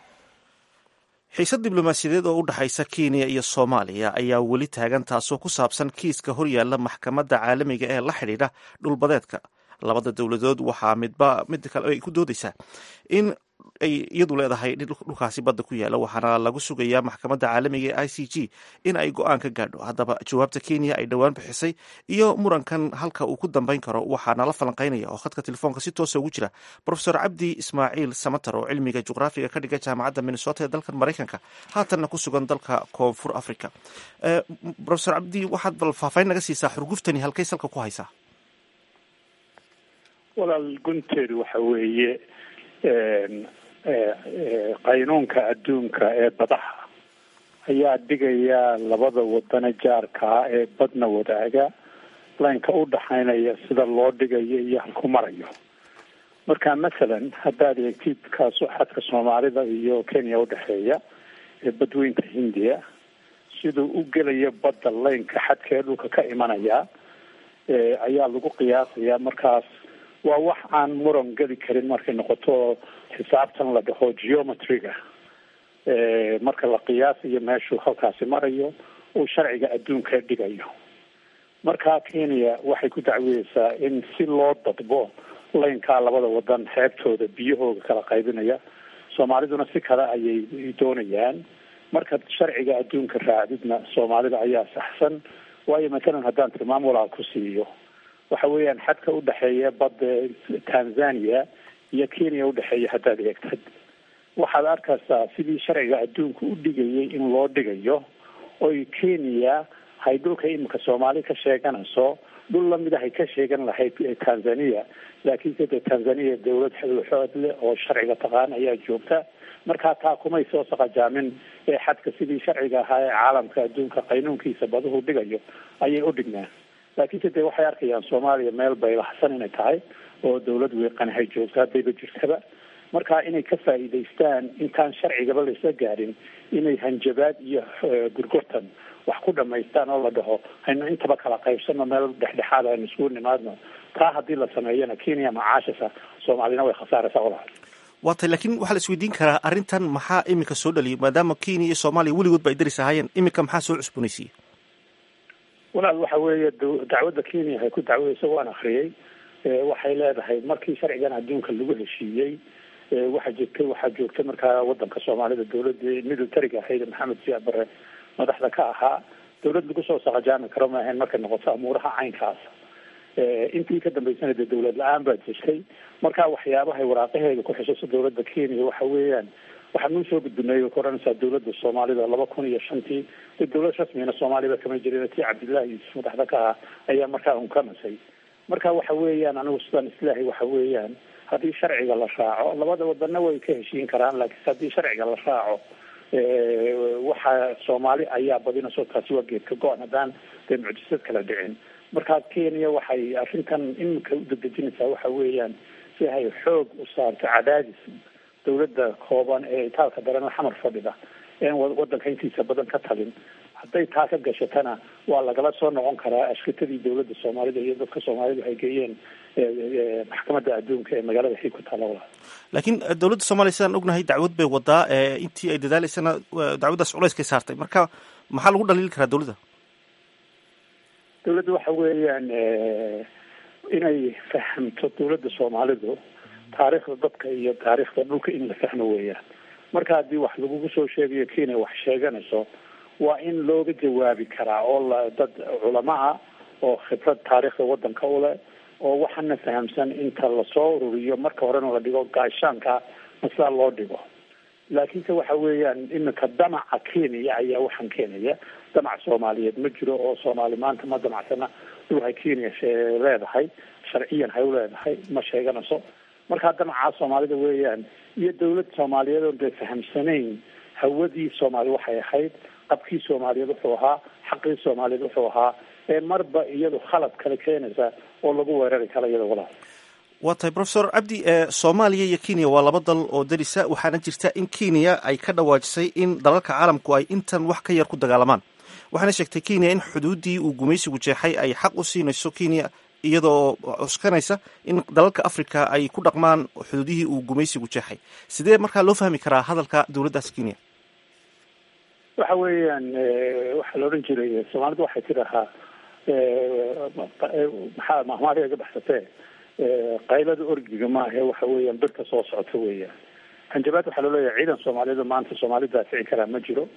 xiisad diblomaasiyadeed oo u dhexaysa kenya iyo soomaaliya ayaa weli taagan taasoo ku saabsan kiiska horyaalla maxkamadda caalamiga ee la xidhiidha dhulbadeedka labada dowladood waxaa midba mid kale ay ku doodaysaa in ay iyadu leedahay dhulkaasi badda ku yaala waxaana lagu sugayaa maxkamadda caalamiga ee i c g in ay go-aan ka gaadho haddaba jawaabta kenya ay dhowaan bixisay iyo murankan halka uu ku dambeyn karo waxaana la falanqeynaya oo khadka telefoonka si toosa ugu jira profesor cabdi ismaaciil samater oo cilmiga juqraafiga ka dhiga jaamacadda minnesota ee dalkan maraykanka haatanna ku sugan dalka koonfur africa profesor cabdi waxaad bal faahfaahin naga siisaa xurguftani halkay salka ku haysaa walaal gunteedu waxa weeye qaynuunka adduunka ee badaha ayaa dhigaya labada wadane jaarkaa ee badna wadaaga laynka u dhaxaynaya sida loo dhigayo iyo halku marayo marka masalan haddaad eegtid kaasu xadka soomaalida iyo kenya udhexeeya ee badweynta hindiya siduu u gelaya badda laynka xadkee dhulka ka imanaya ayaa lagu qiyaasaya markaas waa wax aan muran geli karin markay noqoto xisaabtan la dhaho geometryga marka la qiyaasayo meeshuu halkaasi marayo uu sharciga adduunka dhigayo marka kenya waxay ku dacweyeysaa in si loo dadbo laynkaa labada wadan xeebtooda biyahooda kala qaybinaya soomaaliduna si kale ayay doonayaan marka sharciga adduunka raacdidna soomaalida ayaa saxsan waayo matalan haddaan tilmaam walaal ku siiyo waxa weeyaan xadka udhexeeya badda tanzania iyo kenya udhexeeya haddaad eegtad waxaad arkaysaa sidii sharciga adduunka u dhigayay in loo dhigayo oy kenya hay dhulka imika soomaali ka sheeganayso dhul lamid ahay ka sheegan lahayd tanzania laakiinse dee tanzania dawlad xood leh oo sharciga taqaan ayaa joogta markaa taa kumay soo saqajaamin ee xadka sidii sharciga ahaa ee caalamka adduunka qaynuunkiisa baduhu dhigayo ayay u dhignaan laakiinse dee waxay arkayaan soomaaliya meel baylaxsan inay tahay oo dawlad weeqanahay joogto haddayba jirtaba marka inay ka faa'iidaystaan intaan sharcigaba laisla gaadhin inay hanjabaad iyo gurgurtan wax ku dhamaystaan oo la dhaho haynu intaba kala qaybsano meel dhexdhexaad aynu isku nimaadno taa haddii la sameeyana kenya macaashasa soomaalina way khasaaraysaa walaal waa tay laakiin waxaa la isweydiin karaa arrintan maxaa iminka soo dhaliyay maadaama kenya iyo soomaaliya weligood ba ay daris ahaayeen iminka maxaa soo cusboonaysiiyey walaal waxa weeye dacwadda kenya waxay ku dacwadaysa waan akriyay waxay leedahay markii sharcigan adduunka lagu heshiiyey waxaa jirtay waxaa joogta markaa wadanka soomaalida dawladii militariga ahayd maxamed siyaad bare madaxda ka ahaa dawlad lagu soo saqajaami karo maahayn markay noqoto amuuraha caynkaas intii ka dambeysana dee dawlad la-aan baa jirtay marka waxyaabahay waraaqaheeda ku xusuusta dawladda kenya waxa weeyaan waxaa nuu soo gudbinay ka odhanaysaa dawladda soomaalida laba kun iyo shantii dee dawlad rasmigana soomaaliba kama jirin tii cabdillahi yuusuf madaxda ka ah ayaa markaa unkanasay marka waxa weeyaan anigu sidaan islaahay waxa weeyaan haddii sharciga la raaco labada wadana way ka heshiin karaan laakiinse haddii sharciga la raaco waxa soomaali ayaa badinayso taasi waa geedka go-an haddaan dee mucjisad kala dhicin markaa kenya waxay arrintan iminka u dedejinaysaa waxa weeyaan si ay xoog u saarto cadaadis dawladda kooban ee itaalka daran xamar fadhida een wadanka intiisa badan ka talin hadday taa ka gashatana waa lagala soo noqon karaa ashkatadii dawladda soomaalida iyo dadka soomaalidu ay geeyeen maxkamadda adduunka ee magaalada xig ku taala laakiin dawladda soomaaliya sidaan ognahay dacwad bay wadaa intii ay dadaaleysana dacwaddaas culeyskay saartay marka maxaa lagu dhaliili karaa dawladda dawladda waxa weeyaan inay fahamto dawladda soomaalidu taariikhda dadka iyo taariikhda dhulka in la fahmo weeyaan marka haddii wax lagugu soo sheegayo kenya wax sheeganayso waa in looga jawaabi karaa oo la dad culamo ah oo khibrad taariikhda wadanka u leh oo waxana fahamsan inta lasoo ururiyo marka horena la dhigo gaashaanka maslaa loo dhigo laakiinse waxa weeyaan iminka damaca kenya ayaa waxaan keenaya damac soomaaliyeed ma jiro oo soomaali maanta ma damacsana dhulhay kenya leedahay sharciyan hay u leedahay ma sheeganayso markaa damacaa soomaalida weeyaan iyo dawlad soomaaliyeed oo dee fahamsanayn hawadii soomaali waxay ahayd qabkii soomaaliyeed wuxuu ahaa xaqii soomaaliyeed wuxuu ahaa ee marba iyadu khalad kale keenaysa oo lagu weerari kara iyada walaal waa tahay professor cabdi soomaaliya iyo kenya waa laba dal oo darisa waxaana jirta in kenya ay ka dhawaajisay in dalalka caalamku ay intan wax ka yar ku dagaalamaan waxaana sheegtay kenya in xuduuddii uu gumaysigu jeexay ay xaq u siinayso kenya iyadoo cuskanaysa in dalalka africa ay ku dhaqmaan xuduudihii uu gumaysigu jeexay sidee markaa loo fahmi karaa hadalka dawladdaas kenya waxa weeyaan waxaa la odhan jiray soomaalidu waxay tidhahaa maxaa mahmaariga ka baxsatee qaylada orgiga maahe waxa weeyaan birta soo socota weeyaan hanjabaad waxaa loo leeyahay ciidan soomaaliyeed maanta soomaali daafici karaa ma jiro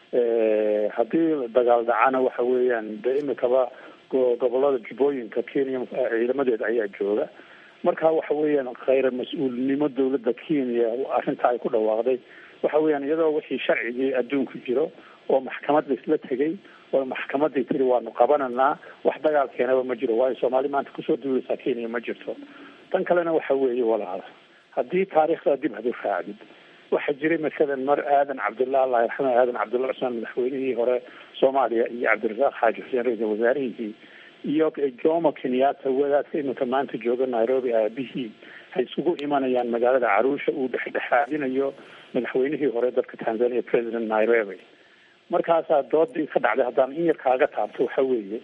haddii dagaal dhacana waxa weeyaan de imikaba gobolada jubbooyinka kenya ciidamadeeda ayaa jooga marka waxa weeyaan khayra mas-uulnimo dawladda kenya arrinta ay ku dhawaaqday waxa weeyaan iyadoo wixii sharcigii adduunku jiro oo maxkamad laisla tegay oo maxkamadii tiri waanu qabananaa wax dagaal keenaba ma jiro waayo soomaali maanta kusoo duulaysaa kenya ma jirto tan kalena waxa weeye walaala haddii taariikhda dib hadu raacdid waxaa jiray masalan mar aadan cabdullah allah yarxama aadan cabdullah cusmaan madaxweynihii hore soomaaliya iyo cabdirasaaq xaaji xuseen ra-iisal wasaarihii iyo jomo kenyatta wadaadka iminka maanta jooga nairobi aabihii hay isugu imanayaan magaalada caruusha uu dhexdhexaadinayo madaxweynihii hore dalka tanzania president nairobi markaasaa doodii ka dhacday haddaan in yar kaaga taabto waxa weeye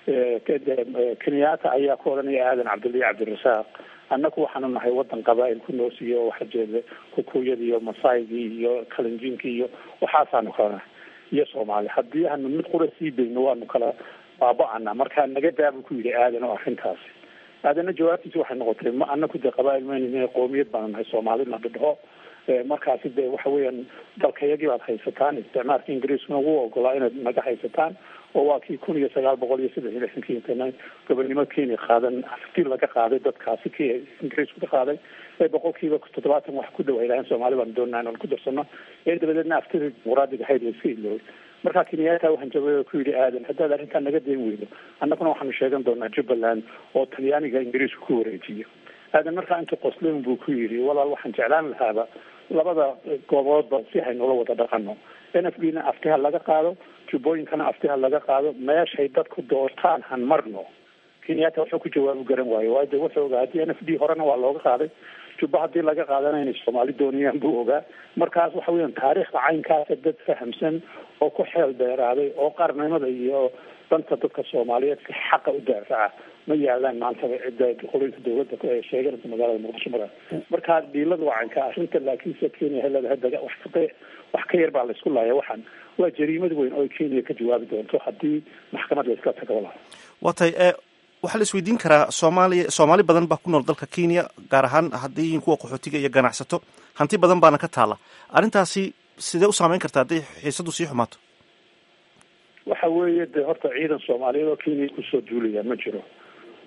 kenyatta ayaa ku odhanaya aadan cabdullahi cabdirasaaq annaku waxaanu nahay wadan qabaa-il ku noosiyo waxa jeeda kukuyadii iyo masaygii iyo kalinjinkii iyo waxaasaanu kala nahay iyo soomaali haddii aanu mid qura sii dayno waanu kala baaba-ana markaa naga daabu ku yidhi aadan oo arrintaasi aadana jawaabtiisi waxay noqotay ma anaku dee qabaa-il mayna qoomiyad baanu nahay soomaali na dhidho markaasi dee waxa weeyaan dalkayagii baad haysataan isticmaalka ingiriiskuna wuu ogolaa inaad naga haysataan oo waa kii kun iyo sagaal boqol iyo saddex iyo lixdankii intana gobonnimo kenya qaadan afti laga qaaday dadkaasi ki ingiriisku ka qaaday ee boqolkiiba toddobaatan wax ku dhow ay lahayn soomaali baan doonaa inaan ku darsano ee dabadeedna aftida dimuqraadiga ahayd la iska iloobay markaa kenyatta waxaan jawaabe ku yidhi aadan haddaad arrintaa naga dayn weydo annaguna waxaanu sheegan doonaa jubbaland oo talyaaniga ingiriisku ku wareejiyo aadan markaa inta qoslin buu ku yidhi walaal waxaan jeclaan lahaaba labada gooboodba si haynula wada dhaqano n f d na aftiha laga qaado jubbooyinkana aftiha laga qaado meeshay dadku doortaan han marno kenyatta wuxuu ku jawaabu garan waayo waayo de wuxuu ogaa haddii n f d horena waa looga qaaday jubba haddii laga qaadana inay soomaali doonayaan buu ogaa markaas waxa weeyaan taariikhda caynkaasa dad fahamsan oo ku xeel dheeraaday oo qarnimada iyo danta dadka soomaaliyeed si xaqa u daafaca ma yaalaan maanta cidda qolinka dawladda sheeganaysa magaalada muqdisho mara marka dhiilada waa caynka arrinta laakiinse kenya hay leedahay daga wax ka wax ka yar baa la isku laaya waxaan waa jariimad weyn oo kenya ka jawaabi doonto haddii maxkamad la iska tago walaal waa tahay waxaa la isweydiin karaa soomaaliya soomaali badan baa ku nool dalka kenya gaar ahaan haddii yihiin kuwa qaxootiga iyo ganacsato hanti badan baana ka taala arrintaasi sidee u saameyn karta hadday xiisadu sii xumaato waxa weeye de horta ciidan soomaaliyeed oo kenya kusoo duulaya ma jiro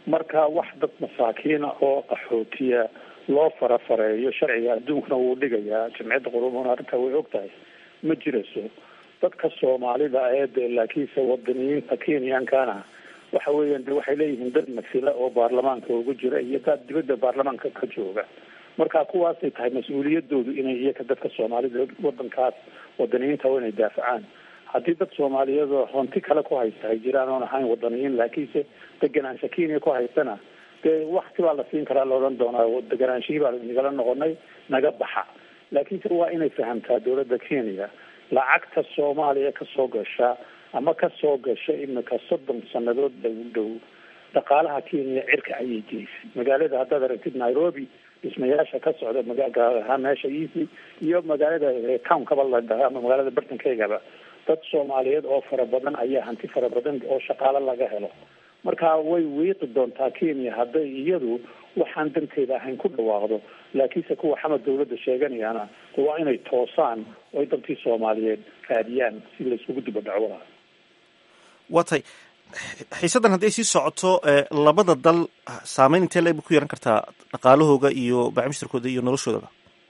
marka wax dad masaakiina oo qaxootiya loo farafareeyo sharciga adduunkana wuu dhigayaa jamciyadda qurumuna arrintaa way og tahay ma jirayso dadka soomaalida ee dee laakiinse wadaniyiinta kenyankana waxa weeyaan de waxay leeyihiin dad masila oo baarlamaanka ugu jira iyo dad dibadda baarlamaanka ka jooga marka kuwaasay tahay mas-uuliyadoodu inay iyaga dadka soomaalida wadankaas wadaniyiinta waa inay daafacaan haddii dad soomaaliyeedoo honti kale ku haysta ay jiraan oon ahayn wadaniyiin laakiinse deganaansha kenya ku haystana dee wakti baa la siin karaa la odhan doonaa deganaanshihii baa nagala noqonay naga baxa laakiinse waa inay fahamtaa dowladda kenya lacagta soomaaliya kasoo gasha ama kasoo gasha imika soddon sanadood dhow dhow dhaqaalaha kenya cirka ayay geysay magaalada haddaad aragtid nairobi dhismayaasha ka socda magaagaar ahaan meesha easy iyo magaalada townkaba la dhaha ama magaalada bartankeygaba dad soomaaliyeed oo fara badan ayaa hanti fara badan oo shaqaalo laga helo marka way wiiqi doontaa kenya hadday iyadu waxaan danteeda ahayn ku dhawaaqdo laakiinse kuwa xamad dawladda sheeganayaana de waa inay toosaan oo ay dantii soomaaliyeed raadiyaan si la isugu diba dhacwada waa tay xiisaddan haddii ay sii socoto labada dal saameyn intee leeg bay ku yeehan kartaa dhaqaalahooga iyo bacmishtarkooda iyo noloshoodaba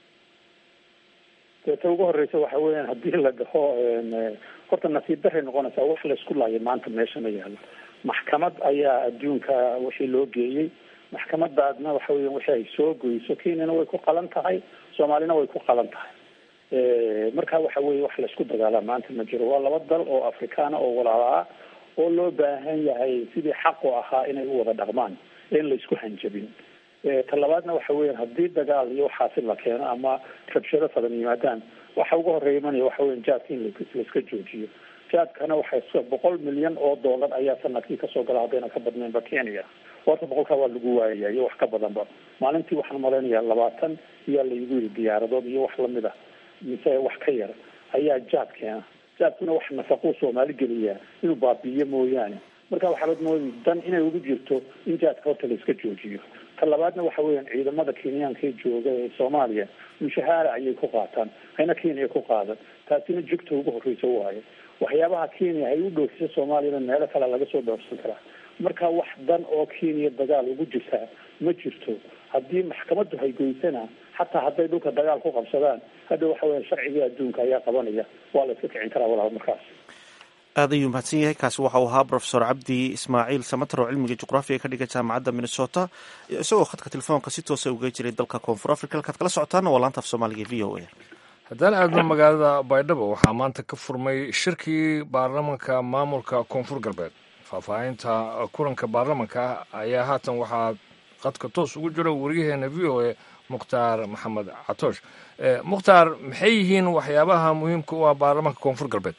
dee ta ugu horeysa waxa weeyaan haddii la dhaho horta nasiib daray noqonaysaa wax laysku laaya maanta meesha ma yaalo maxkamad ayaa adduunka wixii loo geeyey maxkamadaadna waxa weya wixii ay soo goyso kenyana way ku qalan tahay soomaalina way ku qalan tahay marka waxa weye wax laysku dagaalaa maanta ma jiro waa laba dal oo afrikaana oo walaala ah oo loo baahan yahay sidii xaqu ahaa inay u wada dhaqmaan in laysku hanjabin talabaadna waxa weyan haddii dagaal iyo waxaasi la keeno ama rabshado fadan yimaadaan waxa uga horeeya imanaya waxa weyan jaadka in laiska joojiyo jaadkana waxay boqol milyan oo dollar ayaa sanadkii kasoo gala haddayna ka badnaynba kenya horta boqolkaa waa lagu waayaya iyo wax ka badanba maalintii waxaan malaynayaa labaatan iyaa laygu yiri diyaaradood iyo wax lamid ah mise wax ka yar ayaa jaad keena jaadkuna wax nafaquu soomaali geliyaa inuu baabi'iyo mooyaane marka waxaabad mooday dan inay ugu jirto in jaadka horta la iska joojiyo ta labaadna waxa weeyaan ciidamada kenyaanka ee jooga ee soomaaliya mushahaara ayay ku qaataan hayna kenya ku qaadan taasina jugta ugu horreysa waayo waxyaabaha kenya ay u dhoofiso soomaaliyana meelo kale laga soo dhoofsan karaa marka wax dan oo kenya dagaal ugu jirtaa ma jirto haddii maxkamaddu haygoysana xataa hadday dhulka dagaal ku qabsadaan hadda waxa weya sharcigii adduunka ayaa qabanaya waa la iska kicin karaa walaal markaas aad ayuu mahadsan yahay kaasi waxa uu ahaa profesor cabdi ismaaciil samater oo cilmiga juqraafiga ka dhiga jaamacadda minnesota isagoo khadka telefoonka si toosa uga jiray dalka koonfur africa halkaad kala socotaana waa laanta af soomaaliga v o a haddaan aadno magaalada baydhabo waxaa maanta ka furmay shirkii baarlamanka maamulka koonfur galbeed faahfaahinta kulanka baarlamanka ayaa haatan waxaa qadka toos ugu jiro wariyaheena v o a mukhtaar maxamed catoosh mukhtaar maxay yihiin waxyaabaha muhiimka u ah baarlamanka koonfur galbeed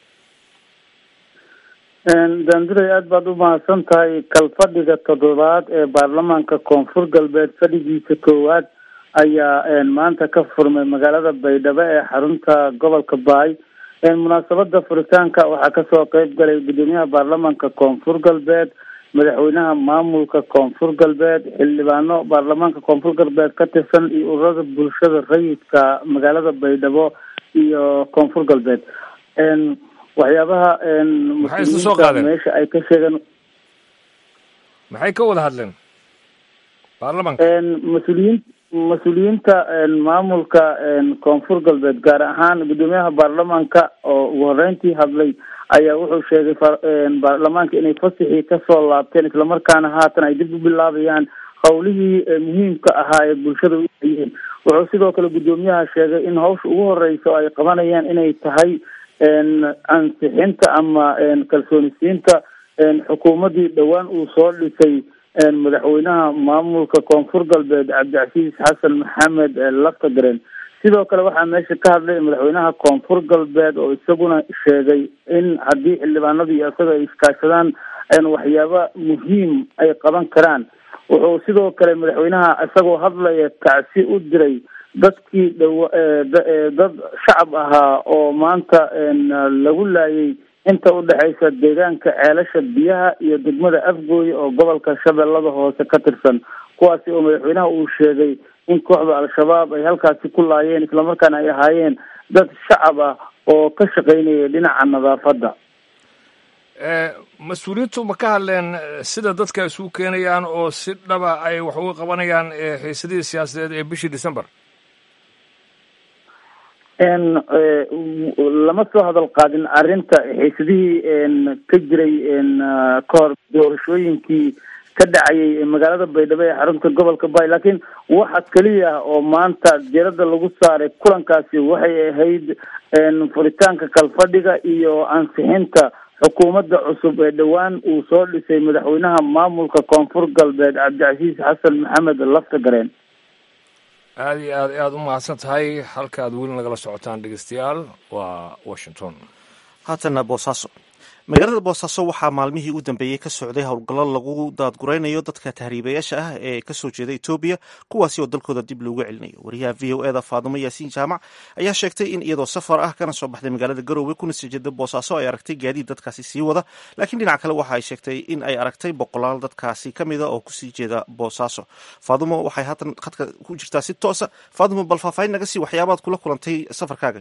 daanduray aada baad u mahadsan tahay kalfadhiga toddobaad ee baarlamaanka koonfur galbeed fadhigiisa koowaad ayaa maanta ka furmay magaalada baydhabo ee xarunta gobolka baay munaasabada furitaanka waxaa kasoo qeyb galay gudoomiyaha baarlamaanka koonfur galbeed madaxweynaha maamulka koonfur galbeed xildhibaano baarlamaanka koonfur galbeed ka tirsan iyo ururada bulshada rayidka magaalada baydhabo iyo koonfur galbeed waxyaabaha Maxay isla soo qaadeen? meesha ay ka sheegeen maxay ka wada hadleen baarlamanka mas-uuliyiin mas-uuliyiinta maamulka koonfur galbeed gaar ahaan gudoomiyaha baarlamaanka oo ugu horeyntii hadlay ayaa wuxuu sheegay fa- baarlamaanka inay fasixii kasoo laabteen islamarkaana haatan ay dib u bilaabayaan howlihii eh, muhiimka ahaa ee bulshada u hayeen wuxuu sidoo kale gudoomiyaha sheegay in hawsha ugu horeysa oo ay qabanayaan inay tahay ansixinta ama kalsoonisiinta xukuumaddii dhowaan uu soo dhisay madaxweynaha maamulka koonfur galbeed cabdicasiis xasan maxamed laftagaren sidoo kale waxaa meesha ka hadlay madaxweynaha koonfur galbeed oo isaguna sheegay in haddii xildhibaanadu iyo isaga ay iskaashadaan waxyaaba muhiim ay qaban karaan wuxuu sidoo kale madaxweynaha isagoo hadlaya kacsi u diray dadkii dhawa dad shacab ahaa oo maanta lagu laayay inta udhexaysa deegaanka ceelasha biyaha iyo degmada afgooye oo gobolka shabeellada hoose ka tirsan kuwaasi oo madaxweynaha uu sheegay in kooxda al-shabaab ay halkaasi ku laayeen islamarkaana ay ahaayeen dad shacab ah oo ka shaqeynaya dhinaca nadaafadda mas-uuliyiintu ma ka hadleen sida dadka isugu keenayaan oo si dhaba ay wax uga qabanayaan xiisadihii siyaasadeed ee bishii december lama soo hadal qaadin arrinta xiisadihii ka jiray kahor doorashooyinkii ka dhacayay magaalada baydhabo ee xarunta gobolka bay laakiin waxa keliya oo maanta diirada lagu saaray kulankaasi waxay ahayd furitaanka kalfadhiga iyo ansixinta xukuumadda cusub ee dhowaan uu soo dhisay madaxweynaha maamulka koonfur galbeed cabdicasiis xasan maxamed lafta gareen aada iyo aad aada u mahadsan tahay halka aad weli nagala socotaan dhegeystayaal waa washington haatana boosaaso magaalada boosaaso waxaa maalmihii u dambeeyey ka socday howlgallo lagu daadguraynayo dadka tahriibayaasha ah ee kasoo jeeda etoobiya kuwaasi oo dalkooda dib loogu celinayo wariyaha v o eda faadumo yaasiin jaamac ayaa sheegtay in iyadoo safar ah kana soo baxday magaalada garoowe kuna sii jeeda boosaaso ay aragtay gaadiid dadkaasi sii wada laakiin dhinac kale waxa ay sheegtay in ay aragtay boqolaal dadkaasi ka mida oo kusii jeeda boosaaso faadumo waxay haatan khadka ku jirtaa si toosa faadumo bal faahfaahin naga sii waxyaabaad kula kulantay safarkaaga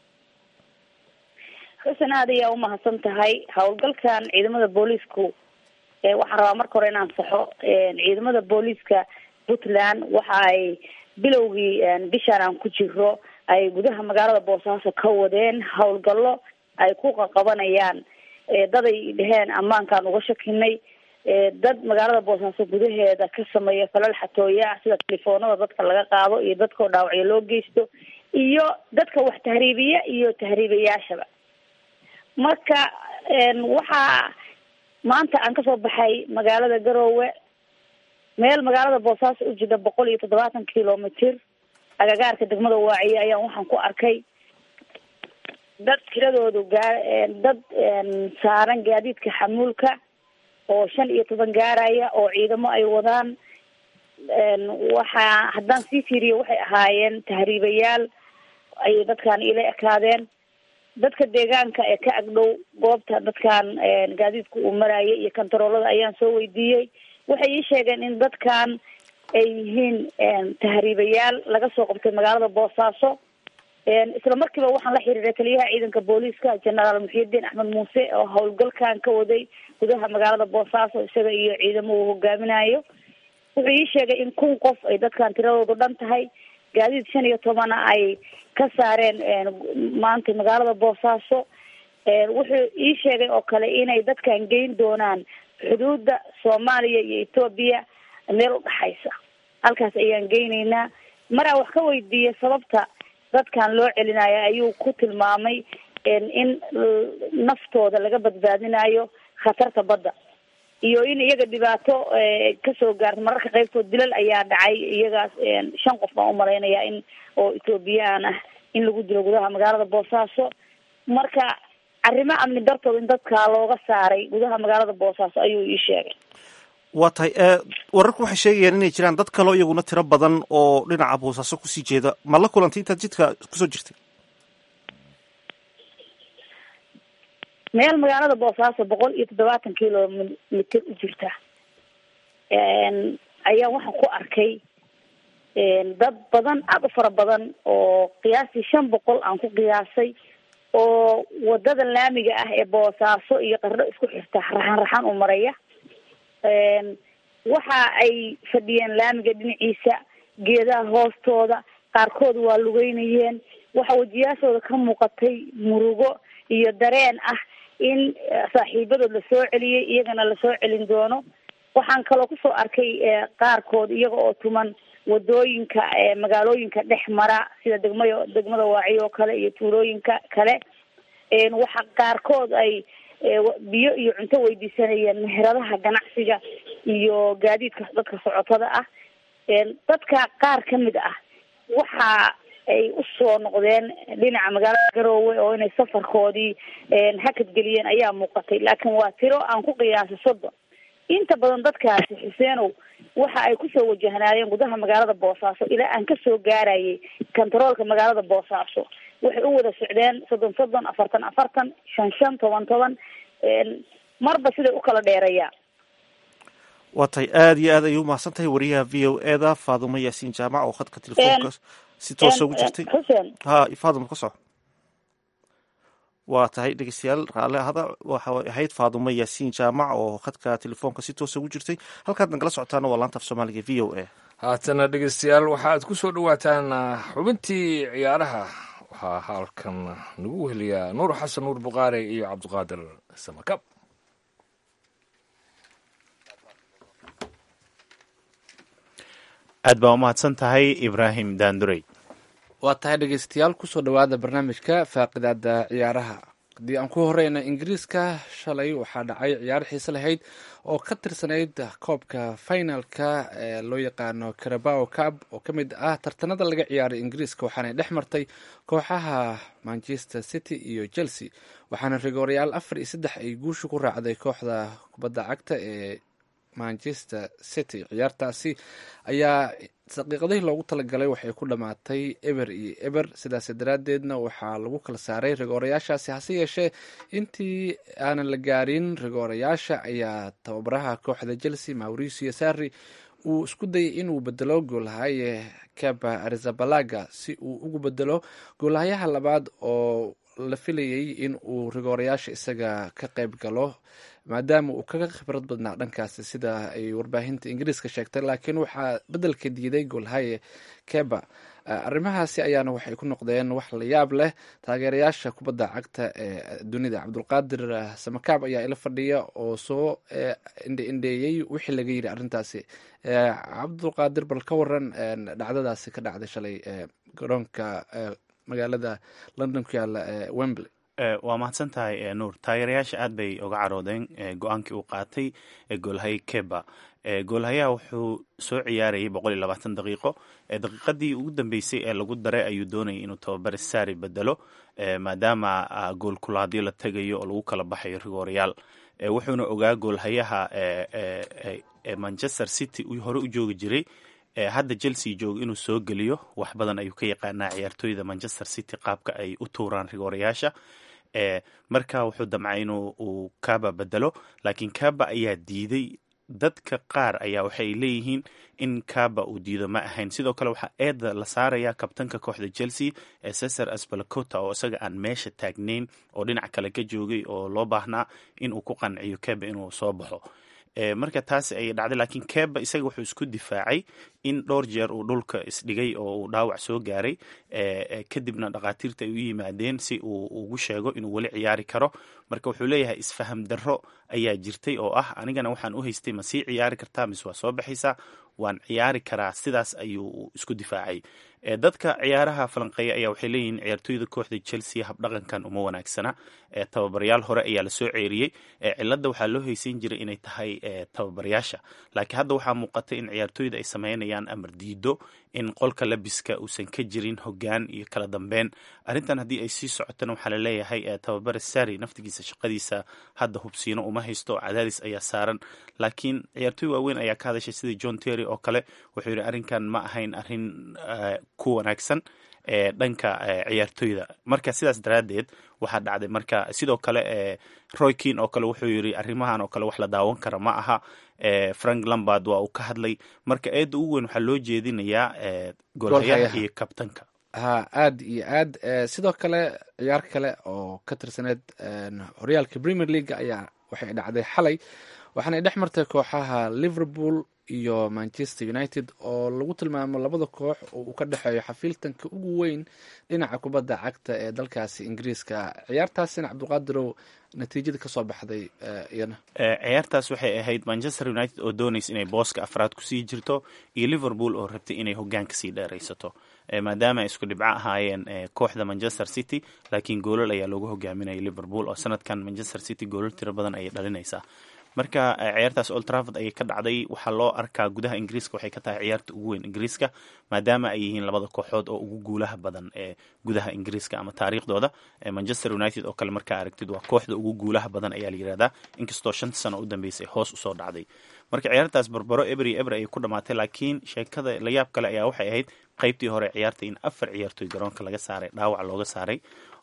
xusen aad ayaa umahadsan tahay howlgalkan ciidamada booliisku waxaan rabaa marka hore inaan saxo ciidamada booliiska puntland waxa ay bilowgii bishaan aan ku jiro ay gudaha magaalada boosaaso ka wadeen howlgallo ay ku qaqabanayaan dad ay dheheen ammaankaan uga shakinay dad magaalada boosaaso gudaheeda ka sameeya falal xatooye ah sida telefoonada dadka laga qaado iyo dadkao dhaawacyo loo geysto iyo dadka wax tahriibiya iyo tahriibayaashaba marka waxaa maanta aan kasoo baxay magaalada garoowe meel magaalada boosaaso u jida boqol iyo toddobaatan kilomitr agagaarka degmada waaciye ayaan waxaan ku arkay dad tiradoodu gaa dad saaran gaadiidka xamuulka oo shan iyo toban gaaraya oo ciidamo ay wadaan waxaa haddaan sii fiiriyo waxay ahaayeen tahriibayaal ayay dadkan ila ekaadeen dadka deegaanka ee ka agdhow goobta dadkan gaadiidku uu marayay iyo kantaroolada ayaan soo weydiiyey waxay ii sheegeen in dadkan ay yihiin tahriibayaal laga soo qabtay magaalada boosaaso isla markiiba waxaan la xiriiray taliyaha ciidanka booliiska genaraal muxiidiin axmed muuse oo howlgalkan ka waday gudaha magaalada boosaaso isaga iyo ciidamo uu hogaaminayo wuxuu ii sheegay in kun qof ay dadkan tiradoodu dhan tahay gaadiid shan iyo tobana ay ka saareen maanta magaalada boosaaso wuxuu ii sheegay oo kale inay dadkan geyn doonaan xuduudda soomaaliya iyo etoobiya meel udhaxaysa halkaas ayaan geyneynaa maraa wax ka weydiiya sababta dadkan loo celinayo ayuu ku tilmaamay in naftooda laga badbaadinayo khatarta badda iyo in iyaga dhibaato kasoo gaarta mararka qaybtood dilal ayaa dhacay iyagaas shan qof baan umalaynaya in oo etoobiyaan ah in lagu dilo gudaha magaalada boosaaso marka arrimo amni dartood in dadkaa looga saaray gudaha magaalada boosaaso ayuu ii sheegay waa tahay wararku waxay sheegayaan inay jiraan dad kaloo iyaguna tiro badan oo dhinaca boosaaso kusii jeeda ma la kulantay intaad jidka kusoo jirtay meel magaalada boosaaso boqol iyo toddobaatan kilomitr u jirta ayaa waxaan ku arkay dad badan aada u fara badan oo qiyaastii shan boqol aan ku qiyaasay oo wadada laamiga ah ee boosaaso iyo qardho isku xirta raxan raxan u maraya waxa ay fadhiyeen laamiga dhinaciisa geedaha hoostooda qaarkood waa lugeynayeen waxa wejiyaashooda ka muuqatay murugo iyo dareen ah in saaxiibadood lasoo celiyey iyagana lasoo celin doono waxaan kaloo kusoo arkay qaarkood iyaga oo tuman wadooyinka magaalooyinka dhex mara sida degmada degmada waaciy oo kale iyo tuulooyinka kale waxa qaarkood ay biyo iyo cunto weydiisanayeen meheradaha ganacsiga iyo gaadiidka dadka socotada ah dadka qaar kamid ah waxa ay usoo noqdeen dhinaca magaalada garoowe oo inay safarkoodii hakad geliyeen ayaa muuqatay laakiin waa tiro aan ku qiyaasay soddon inta badan dadkaasi xuseenow waxa ay kusoo wajahnaayeen gudaha magaalada boosaaso ilaa aan kasoo gaarayay kontaroolka magaalada boosaaso waxay u wada socdeen soddon soddon afartan afartan shan shan toban toban marba siday u kala dheerayaan waa tahay aada iyo aad ayay umahadsan tahay wariyaha v o e da faadumo yaasiin jaamac oo khadka telefoonka si toosa ugu jirtay xuseen ha faaduma ka soco waa tahay dhegeystayaal raalle ahada waxa ahayd faadumo yaasiin jaamac oo khadka telefoonka si toosa ugu jirtay halkaad nagala socotaana waa laanta af soomaaliga v o a haatana dhegeystayaal waxaad ku soo dhowaataan xubintii ciyaaraha waxaa halkan nagu weheliyaa nuur xasan nuur buqaare iyo cabdiqaadir samakab aad baa umahadsan tahay ibraahim daandurey waa tahay dhegeystayaal kusoo dhowaada barnaamijka faaqidaada ciyaaraha haddii aan ku horeyna ingiriiska shalay waxaa dhacay ciyaar xiise lahayd oo ka tirsanayd koobka finalka ee loo yaqaano carabao cab oo ka mid ah tartanada laga ciyaaray ingiriiska waxaanay dhex martay kooxaha manchester city iyo chelsea waxaana rigoorayaal afar iyo saddex ay guusha ku raacday kooxda kubadda cagta ee manchester city ciyaartaasi ayaa daqiiqadihii loogu talagalay waxay ku dhammaatay eber iyo eber sidaas daraaddeedna waxaa lagu kala saaray rigoorayaashaasi hase yeeshee intii aanan la gaarin rigoorayaasha ayaa tababaraha kooxda chelsea mauricio sarri uu isku dayay inuu bedelo goolhaye kaba arizabalaga si uu ugu bedelo goolhayaha labaad oo la filayay in uu rigoorayaasha isaga ka qayb galo maadaama uu kaga khibrad badnaa dhankaasi sida ay warbaahinta ingiriiska sheegtay laakiin waxaa bedelka diiday goolhaye keba arrimahaasi ayaana waxay ku noqdeen wax la yaab leh taageerayaasha kubadda cagta ee dunida cabdulqaadir samakaab ayaa ila fadhiya oo soo indheindheeyey wixii laga yiri arrintaasi cabdulqaadir bal ka waran dhacdadaasi ka dhacday shalay garoonka magaalada london ku yaala ee wembley waa mahadsan tahay nuur taageerayaasha aad bay uga caroodeen go-aankii uu qaatay goolhaye keba goolhayaha wuxuu soo ciyaarayay boqol iyo labaatan daqiiqo daqiiqadii ugu dambeysay ee lagu daray ayuu doonayay inuu tababare saari bedelo maadaama gool kulaadyo la tegayo oo lagu kala baxayo rigoorayaal wuxuuna ogaa goolhayaha manchester city uu hore u joogi jiray hadda chelsea jooga inuu soo geliyo wax badan ayuu ka yaqaanaa ciyaartooyda manchester city qaabka ay u tuuraan rigoorayaasha marka wuxuu damcay inuu uu kaba bedelo laakiin kaba ayaa diiday dadka qaar ayaa waxay leeyihiin in kaba uu diido ma ahayn sidoo kale waxaa eeda la saaraya kabtanka kooxda chelsea ee cesar asbalacota oo isaga aan meesha taagnayn oo dhinac kale ka joogay oo loo baahnaa in uu ku qanciyo keba inuu soo baxo marka taas ayay dhacday laakiin keba isaga wuxuu isku difaacay in dhowr jeer uu dhulka isdhigay oo uu dhaawac soo gaaray kadibna dhakhaatiirta ay u yimaadeen si uu ugu sheego inuu weli ciyaari karo marka wuxuu leeyahay isfaham darro ayaa jirtay oo ah anigana waxaan u haystay ma sii ciyaari kartaa mise waa soo baxaysaa waan ciyaari karaa sidaas ayuu isku difaacay dadka ciyaaraha falanqeeya ayaa waxay leeyihiin ciyaartooyda kooxda chelsea habdhaqankan uma wanaagsana tababarayaal hore ayaa lasoo ceeriyey cilada waxaa loo haysan jiray inay tahay tababarayaasha laakiin hadda waxaa muuqata in ciyaartooyda ay sameynayaan amar diido in qolka labiska uusan ka jirin hogaan iyo kala dambeyn arrintan haddii ay sii socotana waxaa laleeyahay tababare sari naftigiisa shaqadiisa hadda hubsiino uma haysto cadaadis ayaa saaran laakiin ciyaartooy waaweyn ayaa ka hadashay sida john terry oo kale wuxuu yidhi arrinkan ma ahayn arrin ku wanaagsan ee dhanka ciyaartooyda marka sidaas daraaddeed waxaa dhacday marka sidoo kale roykin oo kale wuxuu yidhi arrimahan oo kale wax la daawan kara ma aha frank lambard waa uu ka hadlay marka eedda ugu weyn waxaa loo jeedinayaa goolhayaha iyo kabtanka ha aad iyo aad sidoo kale ciyaar kale oo ka tirsaneyd horyaalka premier league ayaa waxay dhacday xalay waxaanay dhex martay kooxaha liverpool iyo manchester united oo lagu tilmaamo labada koox oo uu ka dhexeeyo xafiiltanka ugu weyn dhinaca kubadda cagta ee dalkaasi ingiriiska ciyaartaasina cabdiqaadirow natiijada kasoo baxday iyana ciyaartaas waxay ahayd manchester united oo doonaysa inay booska afraad kusii jirto iyo liverpool oo rabtay inay hogaanka sii dheeraysato maadaama ay isku dhibco ahaayeen kooxda manchester city laakiin goolal ayaa loogu hogaaminaya liverpool oo sanadkan manchester city goolal tiro badan ayay dhalinaysaa marka ciyaartaas old trafford ayay ka dhacday waxaa loo arkaa gudaha ingiriiska waxay ka tahay ciyaarta ugu weyn ingiriiska maadaama ay yihiin labada kooxood oo ugu guulaha badan ee gudaha ingiriiska ama taariikhdooda manchester united oo kale markaa aragtid waa kooxda ugu guulaha badan ayaa la yirahdaa inkastoo shanta sano u dambeysay hoos usoo dhacday marka ciyaartaas barbaro eber iyo eber ayay ku dhamaatay laakiin sheekada layaab kale ayaa waxay ahayd qaybtii hore ciyaarta in afar ciyaartoy garoonka laga saaray dhaawac looga saaray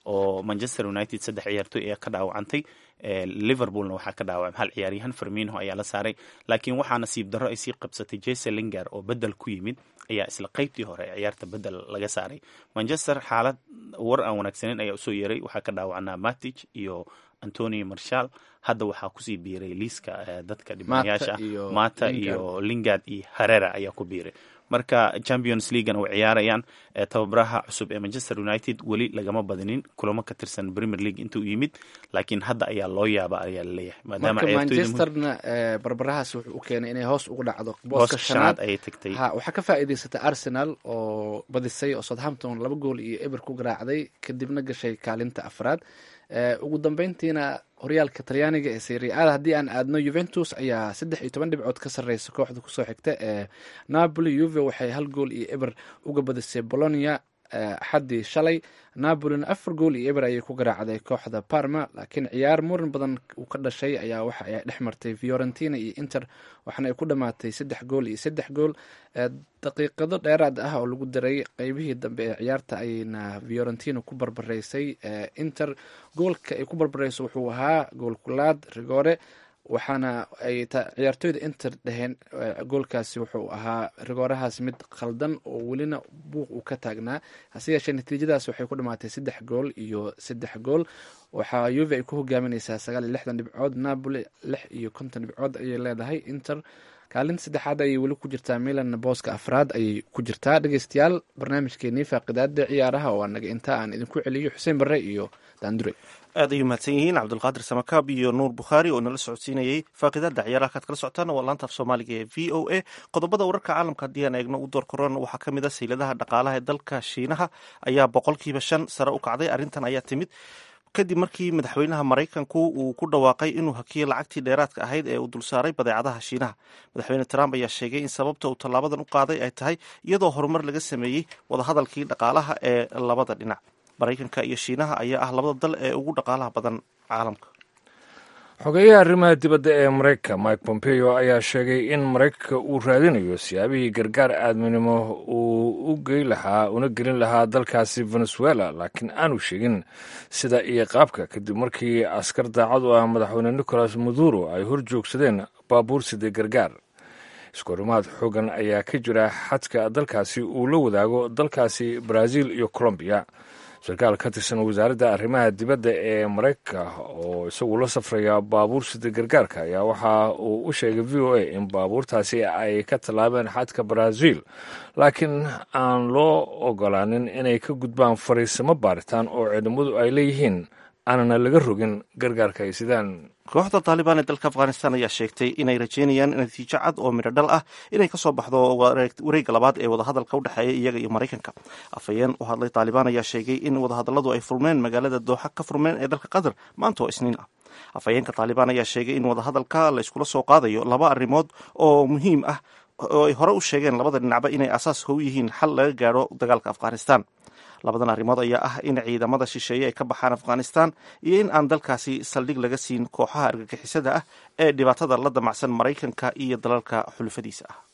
oo manchester united saddex ciyaartoy ayaa ka dhaawacantay liverpoolna waxaa ka dhaawacay hal ciyaaryahan fermino ayaa la saaray laakiin waxaa nasiib darro ay sii qabsatay jese lingar oo bedel ku yimid ayaa isla qeybtii hore ee ciyaarta bedel laga saaray manchester xaalad war aan wanaagsaneyn ayaa usoo yeeray waxaa ka dhaawacnaa matic iyo antonio marshal hadda waxaa kusii biiray liiska dadka dhibanayaasha mata iyo lingard iyo harera ayaa ku biiray marka champions leaguena way ciyaarayaan tababaraha cusub ee manchester united weli lagama badinin kulamo ka tirsan premier league intuu yimid laakiin hadda ayaa loo yaaba ayaa laleeyahay marka manchesterna barbarahaas wuxuu u keenay inay hoos ugu dhacdo booska shanaad ayay tagtay ha waxaa ka faa'iidaysatay arsenal oo badisay oo southampton laba gool iyo eber ku garaacday kadibna gashay kaalinta afraad ugu dambeyntiina horyaalka talyaaniga ee seriada haddii aan aadno juventus ayaa saddex iyo toban dhibcood ka sarreysa kooxda kusoo xigta ee napoli uve waxay hal gool iyo eber uga badisay bolonia axaddii shalay napolina afar gool iyo eber ayay ku garaacday kooxda parma laakiin ciyaar muran badan uu ka dhashay ayaa waxa ay dhex martay fiorentina iyo inter waxaana ay ku dhamaatay saddex gool iyo saddex gool daqiiqado dheeraad ah oo lagu daray qeybihii dambe ee ciyaarta ayayna fiorentina ku barbaraysay inter goolka ay ku barbarayso wuxuu ahaa gool kulaad rigore waxaana ay ciyaartoyda inter dhaheen goolkaasi wuxuu ahaa rigoorahaas mid khaldan oo welina buuq uu ka taagnaa hase yeeshee natiijadaas waxay ku dhamaatay saddex gool iyo saddex gool waxaa yuve ay ku hogaamineysaa sagaal iyo lixdan dhibcood napoli lix iyo konton dhibcood ayay leedahay inter kaalinta saddexaad ayay weli ku jirtaa milan booska afraad ayay ku jirtaa dhegeystayaal barnaamijkeenii faaqidaada ciyaaraha oo anaga intaa aan idinku celiyo xuseen barre iyo daandure aad ayuu mahadsan yihiin cabdulqaadir samakaab iyo nuur bukhaari oo nala socodsiinayey faaqidaada ciyaaraha kaad kala socotaan waa laanta af soomaaliga ee v o a qodobada wararka caalamka haddii aan eegno u door korona waxaa ka mid a sayladaha dhaqaalaha ee dalka shiinaha ayaa boqolkiiba shan sare u kacday arrintan ayaa timid kadib markii madaxweynaha maraykanku uu ku dhawaaqay inuu hakiyay lacagtii dheeraadka ahayd ee uu dulsaaray badeecadaha shiinaha madaxweyne trump ayaa sheegay in sababta uu tallaabadan u qaaday ay tahay iyadoo horumar laga sameeyey wadahadalkii dhaqaalaha ee labada dhinac maraykanka iyo shiinaha ayaa ah labada dal ee ugu dhaqaalaha badan caalamka xogeeyaha arrimaha dibadda ee maraykanka mike pompeo ayaa sheegay in maraykanka uu raadinayo siyaabihii gargaar aadminimo uu u gey lahaa una gelin lahaa dalkaasi venezuela laakiin aanu sheegin sida iyo qaabka kadib markii askar daacad u ah madaxweyne nicolas maduro ay hor joogsadeen baabuur siday gargaar iskorimaad xoogan ayaa ka jira xadka dalkaasi uu la wadaago dalkaasi brazil iyo colombiya sarkaal ka tirsan wasaaradda arrimaha dibadda ee maraykanka oo isagu la safraya baabuur sida gargaarka ayaa waxa uu u sheegay v o a in baabuurtaasi ay ka tallaabeen xadka brazil laakiin aan loo ogolaanin inay ka gudbaan fariisimo baaritaan oo ciidamadu ay leeyihiin aanana laga rogin gargaarka ay sidaan kooxda taalibaan ee dalka afghanistan ayaa sheegtay inay rajeynayaan natiijo cad oo midho dhal ah inay kasoo baxdo wareegga labaad ee wadahadalka u dhexeeya iyaga iyo maraykanka afhayeen u hadlay taalibaan ayaa sheegay in wadahadalladu ay furmeen magaalada dooxa ka furmeen ee dalka qatar maanta oo isniin ah afhayeenka taalibaan ayaa sheegay in wadahadalka la iskula soo qaadayo laba arrimood oo muhiim ah oo ay hore u sheegeen labada dhinacba inay asaaska u yihiin xal laga gaadho dagaalka afghanistan labadan arrimood ayaa ah in ciidamada shisheeye ay ka baxaan afghanistan iyo in aan dalkaasi saldhig laga siin kooxaha argagixisada ah ee dhibaatada la damacsan maraykanka iyo dalalka xulufadiisa ah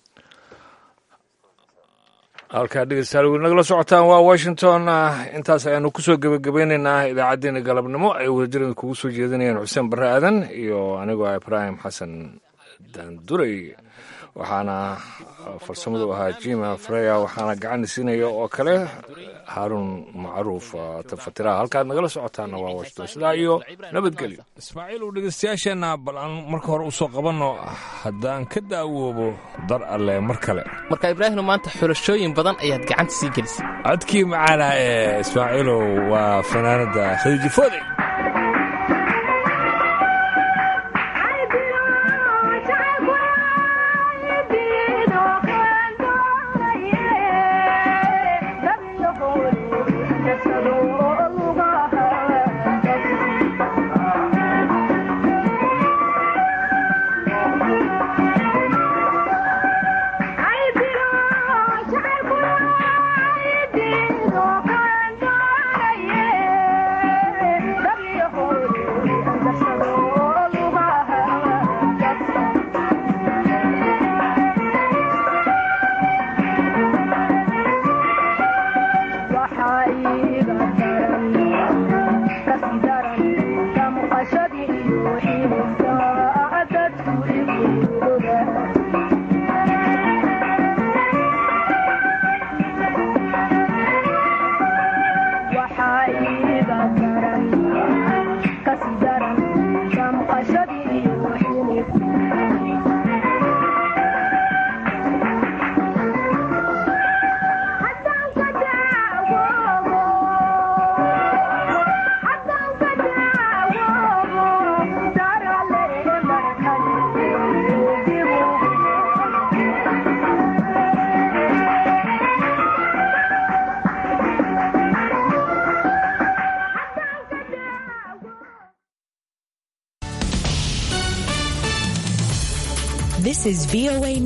halkaa dhegeystayaal weli nagala socotaan waa washington intaas ayaanu kusoo gebagabeyneynaa idaacaddeenna galabnimo ay wadajirada kugu soo jeedinayaan xuseen barre aadan iyo anigoo ibraahim xasan daanduray waxaana farsamadu ahaa jima freya waxaana gacan siinaya oo kale haaruun macruuf tafatiraha halkaad nagala socotaana waa washington sidaa iyo nabadgelyo ismaaciil uu dhegeystayaasheenna bal aan marka hore usoo qabanno haddaan ka daawoobo dar alle mar kale marka ibraahino maanta xulashooyin badan ayaad gacanta sii gelisay codkii macaana ee ismaaciilow waa fanaanada khadiijifoode Thank you. is VOA